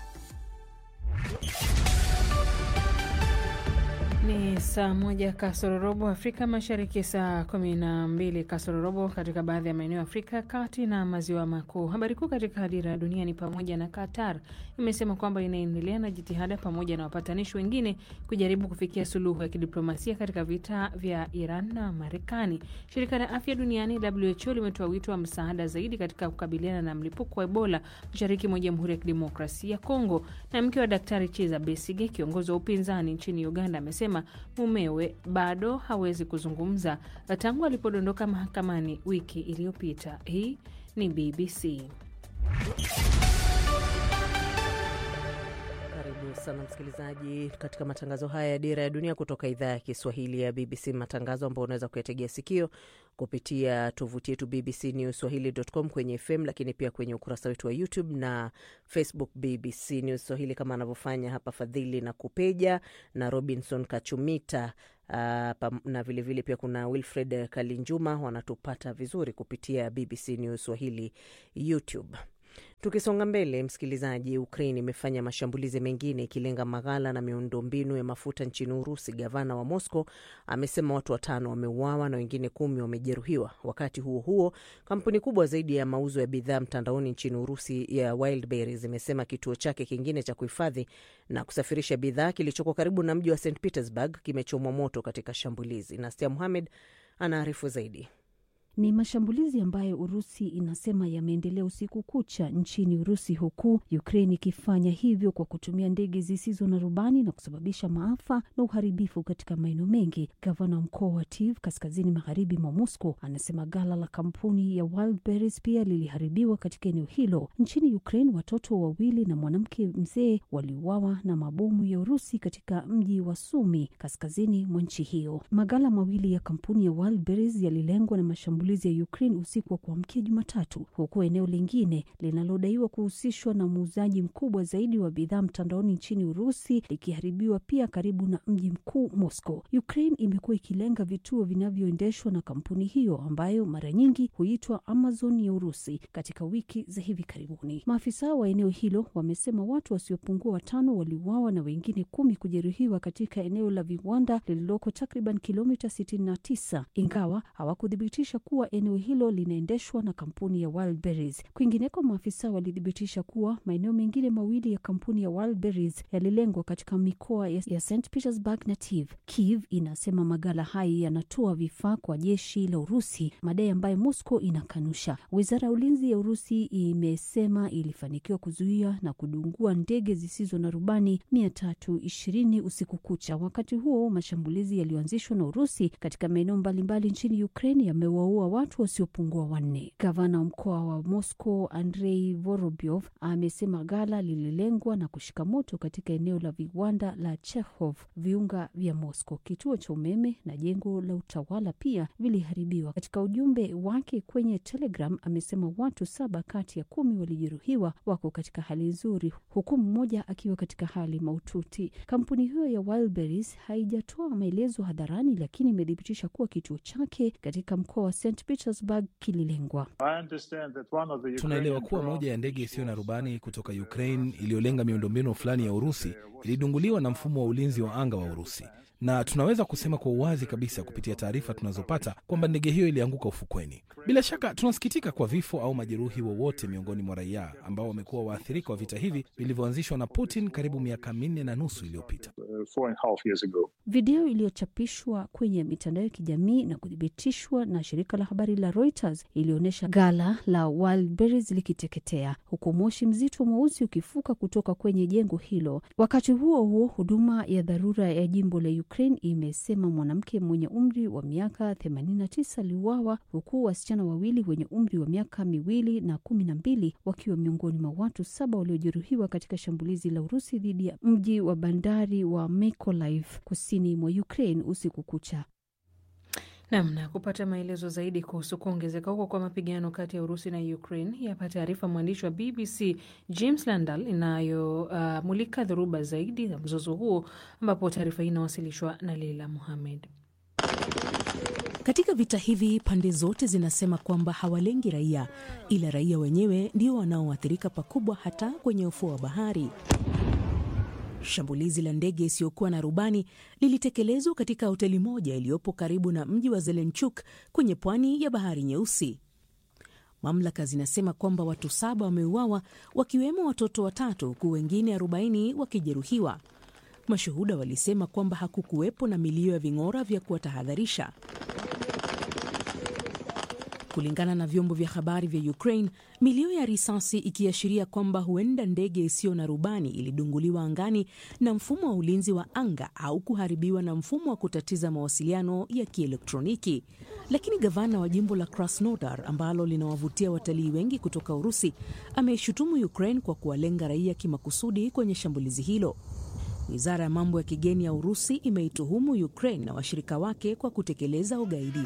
Ni saa moja kasoro Afrika Mashariki, saa kumi na mbili kasoro katika baadhi ya maeneo ya Afrika kati na maziwa makuu. Habari kuu katika Dira ya Dunia ni pamoja na Qatar imesema kwamba inaendelea na jitihada pamoja na wapatanishi wengine kujaribu kufikia suluhu ya kidiplomasia katika vita vya Iran na Marekani. Shirika la Afya Duniani WHO limetoa wito wa msaada zaidi katika kukabiliana na mlipuko wa Ebola mashariki mwa Jamhuri ya Kidemokrasia ya Kongo. Na mke wa Daktari Chiza Besige, kiongozi wa upinzani nchini Uganda, amesema mumewe bado hawezi kuzungumza tangu alipodondoka mahakamani wiki iliyopita. Hii ni BBC. Karibu sana msikilizaji katika matangazo haya ya Dira ya Dunia kutoka idhaa ya Kiswahili ya BBC, matangazo ambayo unaweza kuyategea sikio kupitia tovuti yetu BBC News Swahili.com kwenye FM, lakini pia kwenye ukurasa wetu wa YouTube na Facebook BBC News Swahili, kama anavyofanya hapa Fadhili na Kupeja na Robinson Kachumita. Uh, na vilevile vile pia kuna Wilfred Kalinjuma wanatupata vizuri kupitia BBC News Swahili YouTube. Tukisonga mbele, msikilizaji, Ukraine imefanya mashambulizi mengine ikilenga maghala na miundombinu ya mafuta nchini Urusi. Gavana wa Moscow amesema watu watano wameuawa na wengine kumi wamejeruhiwa. Wakati huo huo, kampuni kubwa zaidi ya mauzo ya bidhaa mtandaoni nchini Urusi ya Wildberries imesema kituo chake kingine cha kuhifadhi na kusafirisha bidhaa kilichoko karibu na mji wa St Petersburg kimechomwa moto katika shambulizi. Nastia Muhamed anaarifu zaidi. Ni mashambulizi ambayo Urusi inasema yameendelea usiku kucha nchini Urusi, huku Ukraine ikifanya hivyo kwa kutumia ndege zisizo na rubani na kusababisha maafa na uharibifu katika maeneo mengi. Gavana wa mkoa wa Tiv kaskazini magharibi mwa Moscow anasema gala la kampuni ya Wildberries pia liliharibiwa katika eneo hilo. Nchini Ukraine, watoto wawili na mwanamke mzee waliuawa na mabomu ya Urusi katika mji wa Sumi kaskazini mwa nchi hiyo. Magala mawili ya kampuni ya Wildberries yalilengwa na mashambulizi ya Ukraine usiku wa kuamkia Jumatatu, huku eneo lingine linalodaiwa kuhusishwa na muuzaji mkubwa zaidi wa bidhaa mtandaoni nchini Urusi likiharibiwa pia karibu na mji mkuu Moscow. Ukraine imekuwa ikilenga vituo vinavyoendeshwa na kampuni hiyo ambayo mara nyingi huitwa Amazon ya Urusi katika wiki za hivi karibuni. Maafisa wa eneo hilo wamesema watu wasiopungua watano waliuawa na wengine kumi kujeruhiwa katika eneo la viwanda lililoko takriban kilomita 69 ingawa hawakuthibitisha kuwa eneo hilo linaendeshwa na kampuni ya Wildberries. Kwingineko, maafisa walithibitisha kuwa maeneo mengine mawili ya kampuni ya Wildberries yalilengwa katika mikoa ya St Petersburg na Kiev. Kiev inasema magala hayo yanatoa vifaa kwa jeshi la Urusi, madai ambayo Moscow inakanusha. Wizara ya ulinzi ya Urusi imesema ilifanikiwa kuzuia na kudungua ndege zisizo na rubani mia tatu ishirini usiku kucha. Wakati huo mashambulizi yaliyoanzishwa na Urusi katika maeneo mbalimbali nchini Ukraine yamewaua watu wasiopungua wanne. Gavana wa mkoa wa Moscow Andrei Vorobyov amesema gala lililengwa na kushika moto katika eneo la viwanda la Chekhov, viunga vya Moscow. Kituo cha umeme na jengo la utawala pia viliharibiwa. Katika ujumbe wake kwenye Telegram amesema watu saba kati ya kumi walijeruhiwa wako katika hali nzuri, huku mmoja akiwa katika hali mahututi. Kampuni hiyo ya Wildberries haijatoa maelezo hadharani, lakini imethibitisha kuwa kituo chake katika mkoa wa St Petersburg kililengwa. Tunaelewa kuwa moja ya ndege isiyo na rubani kutoka Ukraine iliyolenga miundombinu fulani ya Urusi ilidunguliwa na mfumo wa ulinzi wa anga wa Urusi, na tunaweza kusema kwa uwazi kabisa kupitia taarifa tunazopata kwamba ndege hiyo ilianguka ufukweni. Bila shaka tunasikitika kwa vifo au majeruhi wowote miongoni mwa raia ambao wamekuwa waathirika wa vita hivi vilivyoanzishwa na Putin karibu miaka minne na nusu iliyopita. Video iliyochapishwa kwenye mitandao ya kijamii na kuthibitishwa na shirika la habari la Reuters ilionyesha gala la Wildberries likiteketea huku moshi mzito mweusi ukifuka kutoka kwenye jengo hilo. Wakati huo huo, huduma ya dharura ya jimbo la Ukraine imesema mwanamke mwenye umri wa miaka 89 aliuawa huku wasichana wawili wenye umri wa miaka miwili na kumi na mbili wakiwa miongoni mwa watu saba waliojeruhiwa katika shambulizi la Urusi dhidi ya mji wa bandari wa Mykolaiv kusini mwa Ukraine usiku kucha. Namna kupata maelezo zaidi kuhusu kuongezeka huko kwa mapigano kati ya Urusi na Ukraine, yapa taarifa mwandishi wa BBC James Landal inayomulika uh, dhoruba zaidi za mzozo huo, ambapo taarifa hii inawasilishwa na Leila Muhamed. Katika vita hivi pande zote zinasema kwamba hawalengi raia, ila raia wenyewe ndio wanaoathirika pakubwa, hata kwenye ufuo wa bahari. Shambulizi la ndege isiyokuwa na rubani lilitekelezwa katika hoteli moja iliyopo karibu na mji wa Zelenchuk kwenye pwani ya bahari Nyeusi. Mamlaka zinasema kwamba watu saba wameuawa, wakiwemo watoto watatu, huku wengine 40 wakijeruhiwa. Mashuhuda walisema kwamba hakukuwepo na milio ya ving'ora vya kuwatahadharisha. Kulingana na vyombo vya habari vya Ukraine, milio ya risasi ikiashiria kwamba huenda ndege isiyo na rubani ilidunguliwa angani na mfumo wa ulinzi wa anga au kuharibiwa na mfumo wa kutatiza mawasiliano ya kielektroniki. Lakini gavana wa jimbo la Krasnodar ambalo linawavutia watalii wengi kutoka Urusi ameishutumu Ukraine kwa kuwalenga raia kimakusudi kwenye shambulizi hilo. Wizara ya mambo ya kigeni ya Urusi imeituhumu Ukraine na washirika wake kwa kutekeleza ugaidi.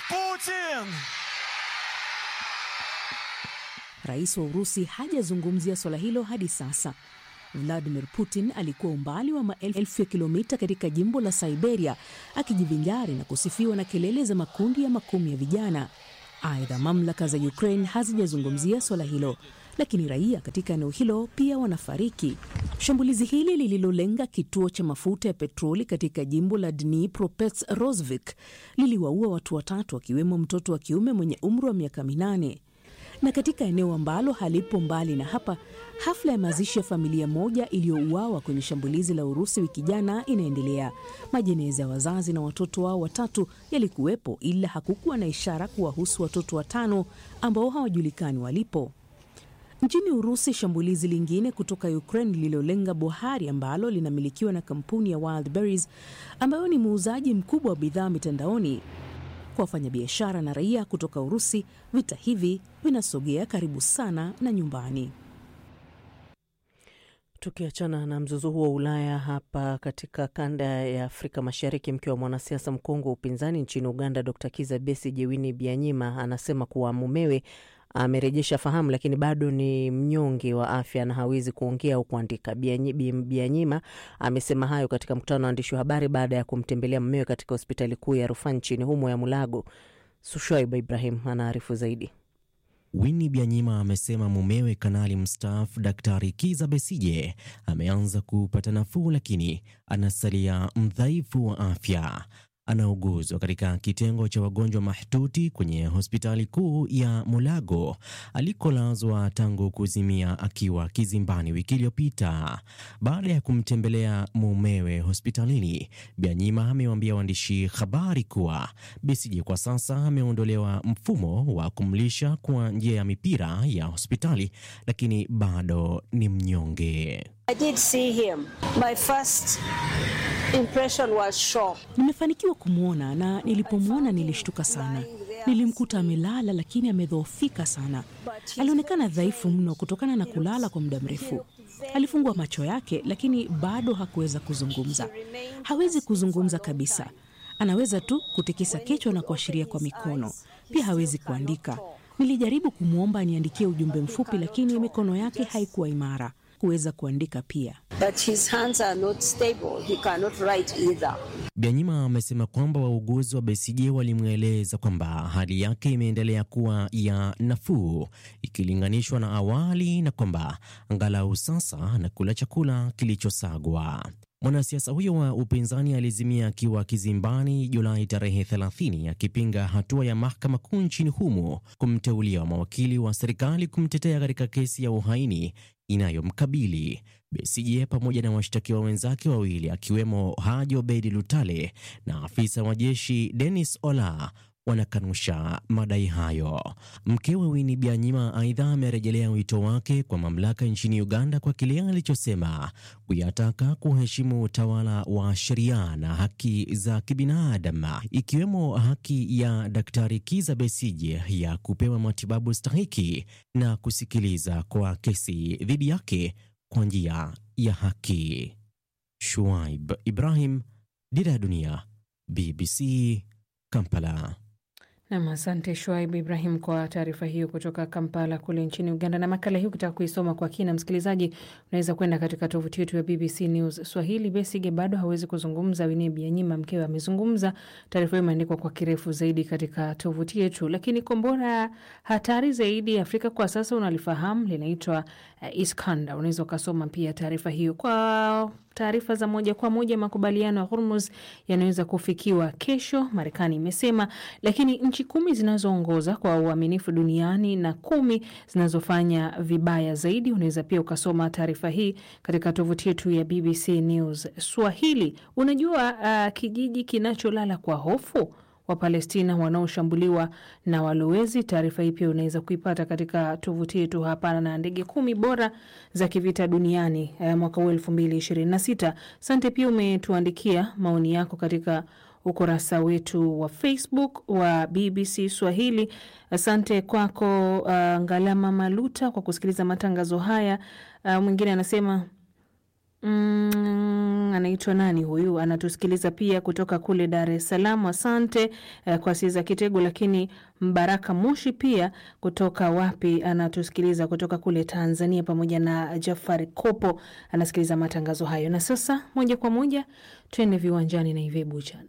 Rais wa Urusi hajazungumzia swala hilo hadi sasa. Vladimir Putin alikuwa umbali wa maelfu ya kilomita katika jimbo la Siberia akijivinjari na kusifiwa na kelele za makundi ya makumi ya vijana. Aidha, mamlaka za Ukraine hazijazungumzia swala hilo, lakini raia katika eneo hilo pia wanafariki. Shambulizi hili lililolenga kituo cha mafuta ya petroli katika jimbo la Dnipropetrovsk liliwaua watu watatu wakiwemo mtoto wa kiume mwenye umri wa miaka minane. Na katika eneo ambalo halipo mbali na hapa, hafla ya mazishi ya familia moja iliyouawa kwenye shambulizi la Urusi wiki jana inaendelea. Majeneza ya wazazi na watoto wao watatu yalikuwepo, ila hakukuwa na ishara kuwahusu watoto watano ambao hawajulikani walipo. Nchini Urusi, shambulizi lingine kutoka Ukraine lililolenga bohari ambalo linamilikiwa na kampuni ya Wildberries ambayo ni muuzaji mkubwa wa bidhaa mitandaoni. Kwa wafanyabiashara na raia kutoka Urusi, vita hivi vinasogea karibu sana na nyumbani. Tukiachana na mzozo huo wa Ulaya, hapa katika kanda ya Afrika Mashariki, mke wa mwanasiasa mkongwe wa upinzani nchini Uganda, Dr Kiza Besigye, Winnie Byanyima anasema kuwa mumewe amerejesha fahamu lakini bado ni mnyonge wa afya na hawezi kuongea au kuandika. Byanyima amesema hayo katika mkutano wa waandishi wa habari baada ya kumtembelea mumewe katika hospitali kuu ya rufaa nchini humo ya Mulago. Sushoiba Ibrahim anaarifu zaidi. Winnie Byanyima amesema mumewe kanali mstaafu Daktari Kiza Besije ameanza kupata nafuu, lakini anasalia mdhaifu wa afya. Anauguzwa katika kitengo cha wagonjwa mahututi kwenye hospitali kuu ya Mulago alikolazwa tangu kuzimia akiwa kizimbani wiki iliyopita. Baada ya kumtembelea mumewe hospitalini, Byanyima amewaambia waandishi habari kuwa Besigye kwa sasa ameondolewa mfumo wa kumlisha kwa njia ya mipira ya hospitali, lakini bado ni mnyonge. I did see him. My first impression was shock. Nimefanikiwa kumwona na nilipomwona nilishtuka sana. Nilimkuta amelala lakini amedhoofika sana. Alionekana dhaifu mno kutokana na kulala kwa muda mrefu. Alifungua macho yake lakini bado hakuweza kuzungumza. Hawezi kuzungumza kabisa. Anaweza tu kutikisa kichwa na kuashiria kwa mikono. Pia hawezi kuandika. Nilijaribu kumwomba aniandikie ujumbe mfupi lakini mikono yake haikuwa imara kuweza kuandika pia. But his hands are not stable. He cannot write either. Byanyima amesema kwamba wauguzi wa Besigye walimweleza kwamba hali yake imeendelea kuwa ya nafuu ikilinganishwa na awali na kwamba angalau sasa anakula chakula kilichosagwa. Mwanasiasa huyo wa upinzani alizimia akiwa kizimbani Julai tarehe 30 akipinga hatua ya mahakama kuu nchini humo kumteulia mawakili wa serikali kumtetea katika kesi ya uhaini inayomkabili. Besigye pamoja na washtakiwa wenzake wawili akiwemo Haji Obedi Lutale na afisa wa jeshi Dennis Ola wanakanusha madai hayo. Mkewe Winnie Byanyima aidha amerejelea wito wake kwa mamlaka nchini Uganda kwa kile alichosema kuyataka kuheshimu utawala wa sheria na haki za kibinadamu, ikiwemo haki ya Daktari Kiza Besije ya kupewa matibabu stahiki na kusikiliza kwa kesi dhidi yake kwa njia ya haki. Shuaib Ibrahim, Dira ya Dunia, BBC, Kampala. Nam, asante Shuaib Ibrahim kwa taarifa hiyo kutoka Kampala kule nchini Uganda. Na makala hii ukitaka kuisoma kwa kina, msikilizaji, unaweza kwenda katika tovuti yetu ya BBC News Swahili. Besigye bado hawezi kuzungumza, Winnie Byanyima mkewe amezungumza. Taarifa hiyo imeandikwa kwa kirefu zaidi katika tovuti yetu. Lakini kombora hatari zaidi Afrika kwa sasa unalifahamu, linaitwa uh, Iskander. Unaweza ukasoma pia taarifa hiyo kwa taarifa za moja kwa moja. Makubaliano ya Hormuz yanaweza kufikiwa kesho, Marekani imesema, lakini nchi kumi zinazoongoza kwa uaminifu duniani na kumi zinazofanya vibaya zaidi. Unaweza pia ukasoma taarifa hii katika tovuti yetu ya BBC News Swahili. Unajua uh, kijiji kinacholala kwa hofu wa Palestina wanaoshambuliwa na walowezi. Taarifa hii pia unaweza kuipata katika tovuti yetu hapa, na ndege kumi bora za kivita duniani eh, mwaka huu elfu mbili ishirini na sita. Sante pia umetuandikia maoni yako katika ukurasa wetu wa Facebook wa BBC Swahili. Asante kwako uh, Ngalama Maluta kwa kusikiliza matangazo haya. Uh, mwingine anasema Mm, anaitwa nani huyu? Anatusikiliza pia kutoka kule Dar es Salaam. Asante eh, kwa Siza Kitego. Lakini Mbaraka Moshi pia kutoka wapi? Anatusikiliza kutoka kule Tanzania, pamoja na Jafari Kopo anasikiliza matangazo hayo. Na sasa moja kwa moja twende viwanjani na Ive Buchana.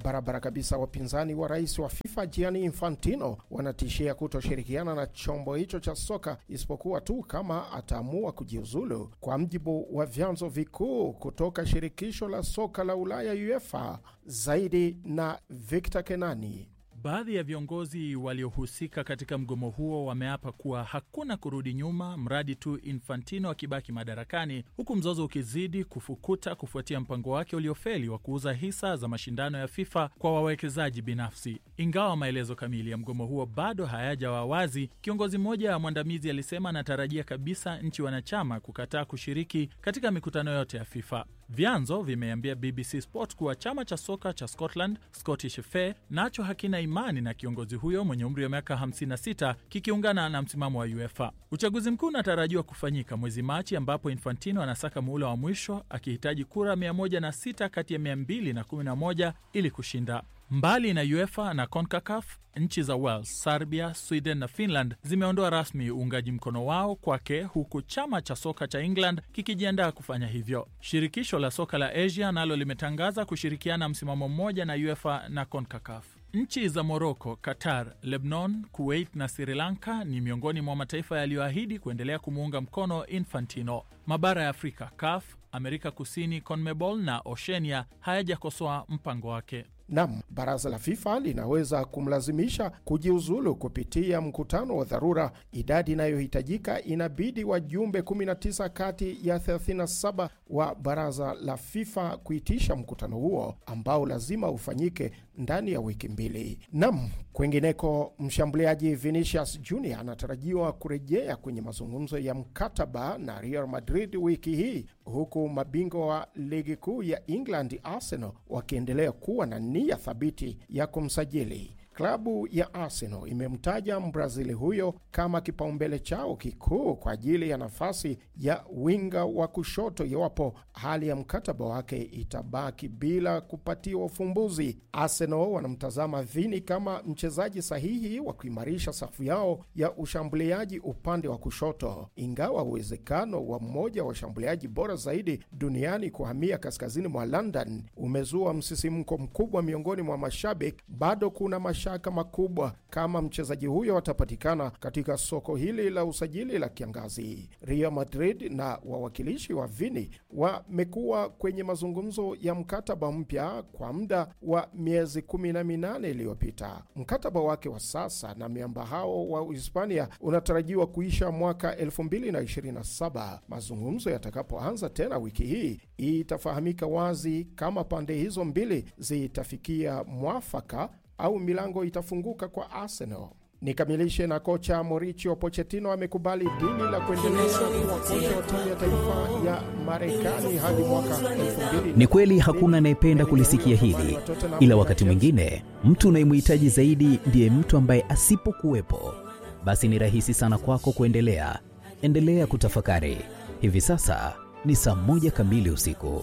Barabara kabisa, wapinzani wa rais wa FIFA Gianni Infantino wanatishia kutoshirikiana na chombo hicho cha soka isipokuwa tu kama ataamua kujiuzulu, kwa mjibu wa vyanzo vikuu kutoka shirikisho la soka la Ulaya UEFA. Zaidi na Victor Kenani. Baadhi ya viongozi waliohusika katika mgomo huo wameapa kuwa hakuna kurudi nyuma mradi tu Infantino akibaki madarakani, huku mzozo ukizidi kufukuta kufuatia mpango wake uliofeli wa kuuza hisa za mashindano ya FIFA kwa wawekezaji binafsi. Ingawa maelezo kamili ya mgomo huo bado hayajawa wazi, kiongozi mmoja mwandamizi alisema anatarajia kabisa nchi wanachama kukataa kushiriki katika mikutano yote ya FIFA. Vyanzo vimeambia BBC Sport kuwa chama cha soka cha Scotland, Scottish FA, nacho hakina imani na kiongozi huyo mwenye umri wa miaka 56 kikiungana na msimamo wa UEFA. Uchaguzi mkuu unatarajiwa kufanyika mwezi Machi, ambapo Infantino anasaka muhula wa mwisho akihitaji kura 106 kati ya 211 ili kushinda. Mbali na UEFA na CONCACAF, nchi za Wales, Serbia, Sweden na Finland zimeondoa rasmi uungaji mkono wao kwake, huku chama cha soka cha England kikijiandaa kufanya hivyo. Shirikisho la soka la Asia nalo limetangaza kushirikiana msimamo mmoja na UEFA na CONCACAF. Nchi za Moroko, Qatar, Lebanon, Kuwait na Sri Lanka ni miongoni mwa mataifa yaliyoahidi kuendelea kumuunga mkono Infantino. Mabara ya Afrika, CAF, Amerika Kusini, CONMEBOL na Oceania hayajakosoa mpango wake. Nam, baraza la FIFA linaweza kumlazimisha kujiuzulu kupitia mkutano wa dharura. Idadi inayohitajika inabidi wajumbe 19 kati ya 37 wa baraza la FIFA kuitisha mkutano huo ambao lazima ufanyike ndani ya wiki mbili. Nam, kwengineko, mshambuliaji Vinicius Junior anatarajiwa kurejea kwenye mazungumzo ya mkataba na Real Madrid wiki hii, huku mabingwa wa ligi kuu ya England Arsenal wakiendelea kuwa na nia thabiti ya kumsajili. Klabu ya Arsenal imemtaja Mbrazili huyo kama kipaumbele chao kikuu kwa ajili ya nafasi ya winga wa kushoto iwapo hali ya mkataba wake itabaki bila kupatiwa ufumbuzi. Arsenal wanamtazama Vini kama mchezaji sahihi wa kuimarisha safu yao ya ushambuliaji upande wa kushoto, ingawa uwezekano wa mmoja wa washambuliaji bora zaidi duniani kuhamia kaskazini mwa London umezua msisimko mkubwa miongoni mwa mashabiki, bado kuna mashaka makubwa kama mchezaji huyo atapatikana katika soko hili la usajili la kiangazi. Real Madrid na wawakilishi wa Vini wamekuwa kwenye mazungumzo ya mkataba mpya kwa muda wa miezi kumi na minane iliyopita. Mkataba wake wa sasa na miamba hao wa Uhispania unatarajiwa kuisha mwaka 2027. Mazungumzo yatakapoanza tena wiki hii, itafahamika wazi kama pande hizo mbili zitafikia mwafaka au milango itafunguka kwa Arsenal. Nikamilishe na kocha Mauricio Pochettino amekubali dili la kuendelea kuwa kocha wa timu ya taifa ya Marekani hadi mwaka 2000. Ni kweli hakuna anayependa kulisikia hili, ila wakati mwingine mtu unayemhitaji zaidi ndiye mtu ambaye asipokuwepo, basi ni rahisi sana kwako kuendelea. Endelea kutafakari. Hivi sasa ni saa moja kamili usiku.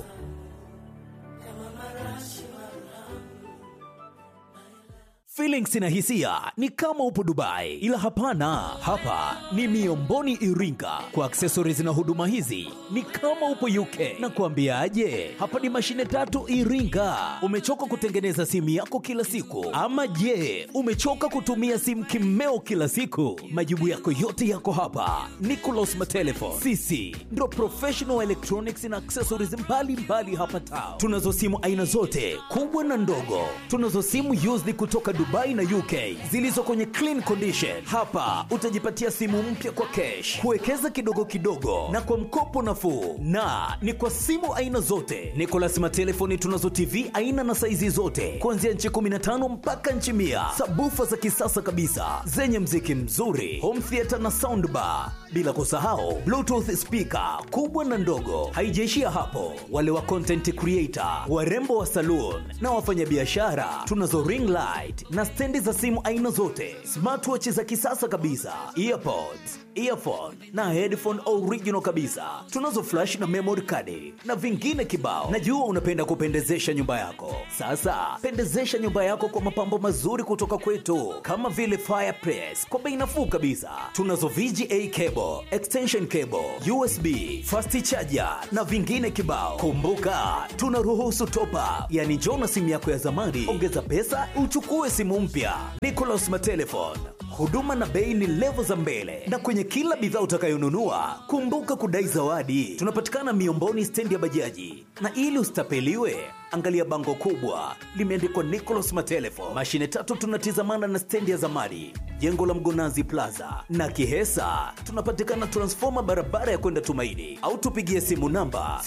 Feelings na hisia ni kama upo Dubai, ila hapana, hapa ni Miomboni Iringa. Kwa accessories na huduma hizi ni kama upo UK. Na kuambiaje, hapa ni mashine tatu Iringa. Umechoka kutengeneza simu yako kila siku, ama je, umechoka kutumia simu kimeo kila siku? Majibu yako yote yako hapa. Nicolas Matelefon, sisi ndo professional electronics na accessories mbalimbali mbali hapa town. Tunazo simu aina zote kubwa na ndogo, tunazo simu used kutoka Dubai na UK zilizo kwenye clean condition. Hapa utajipatia simu mpya kwa cash, kuwekeza kidogo kidogo na kwa mkopo nafuu, na ni kwa simu aina zote. Nicolas Matelefoni tunazo TV aina na saizi zote kuanzia nchi 15 mpaka nchi mia, sabufa za kisasa kabisa zenye mziki mzuri, home theater na soundbar, bila kusahau bluetooth speaker kubwa na ndogo. Haijaishia hapo, wale wa content creator, warembo wa saloon na wafanyabiashara tunazo ring light na stendi za simu aina zote, smartwatch za kisasa kabisa, earpods, earphone na headphone original kabisa. Tunazo flash na memory card na vingine kibao. Najua unapenda kupendezesha nyumba yako. Sasa pendezesha nyumba yako kwa mapambo mazuri kutoka kwetu, kama vile fireplace kwa bei nafuu kabisa. Tunazo VGA cable, extension cable, USB, fast charger na vingine kibao. Kumbuka tunaruhusu top up, yani njoo na simu yako ya zamani, ongeza pesa uchukue simu mpya. Nicolas Matelefon, huduma na bei ni levo za mbele, na kwenye kila bidhaa utakayonunua kumbuka kudai zawadi. Tunapatikana Miomboni, stendi ya bajaji, na ili usitapeliwe angalia bango kubwa limeandikwa Nicolas Matelefon. Mashine tatu tunatizamana na stendi ya zamani, jengo la Mgonazi Plaza na Kihesa. Tunapatikana transfoma barabara ya kwenda Tumaini, au tupigie simu namba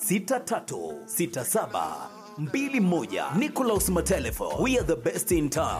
0716636721. Nicolas Matelefon, we are the best in town.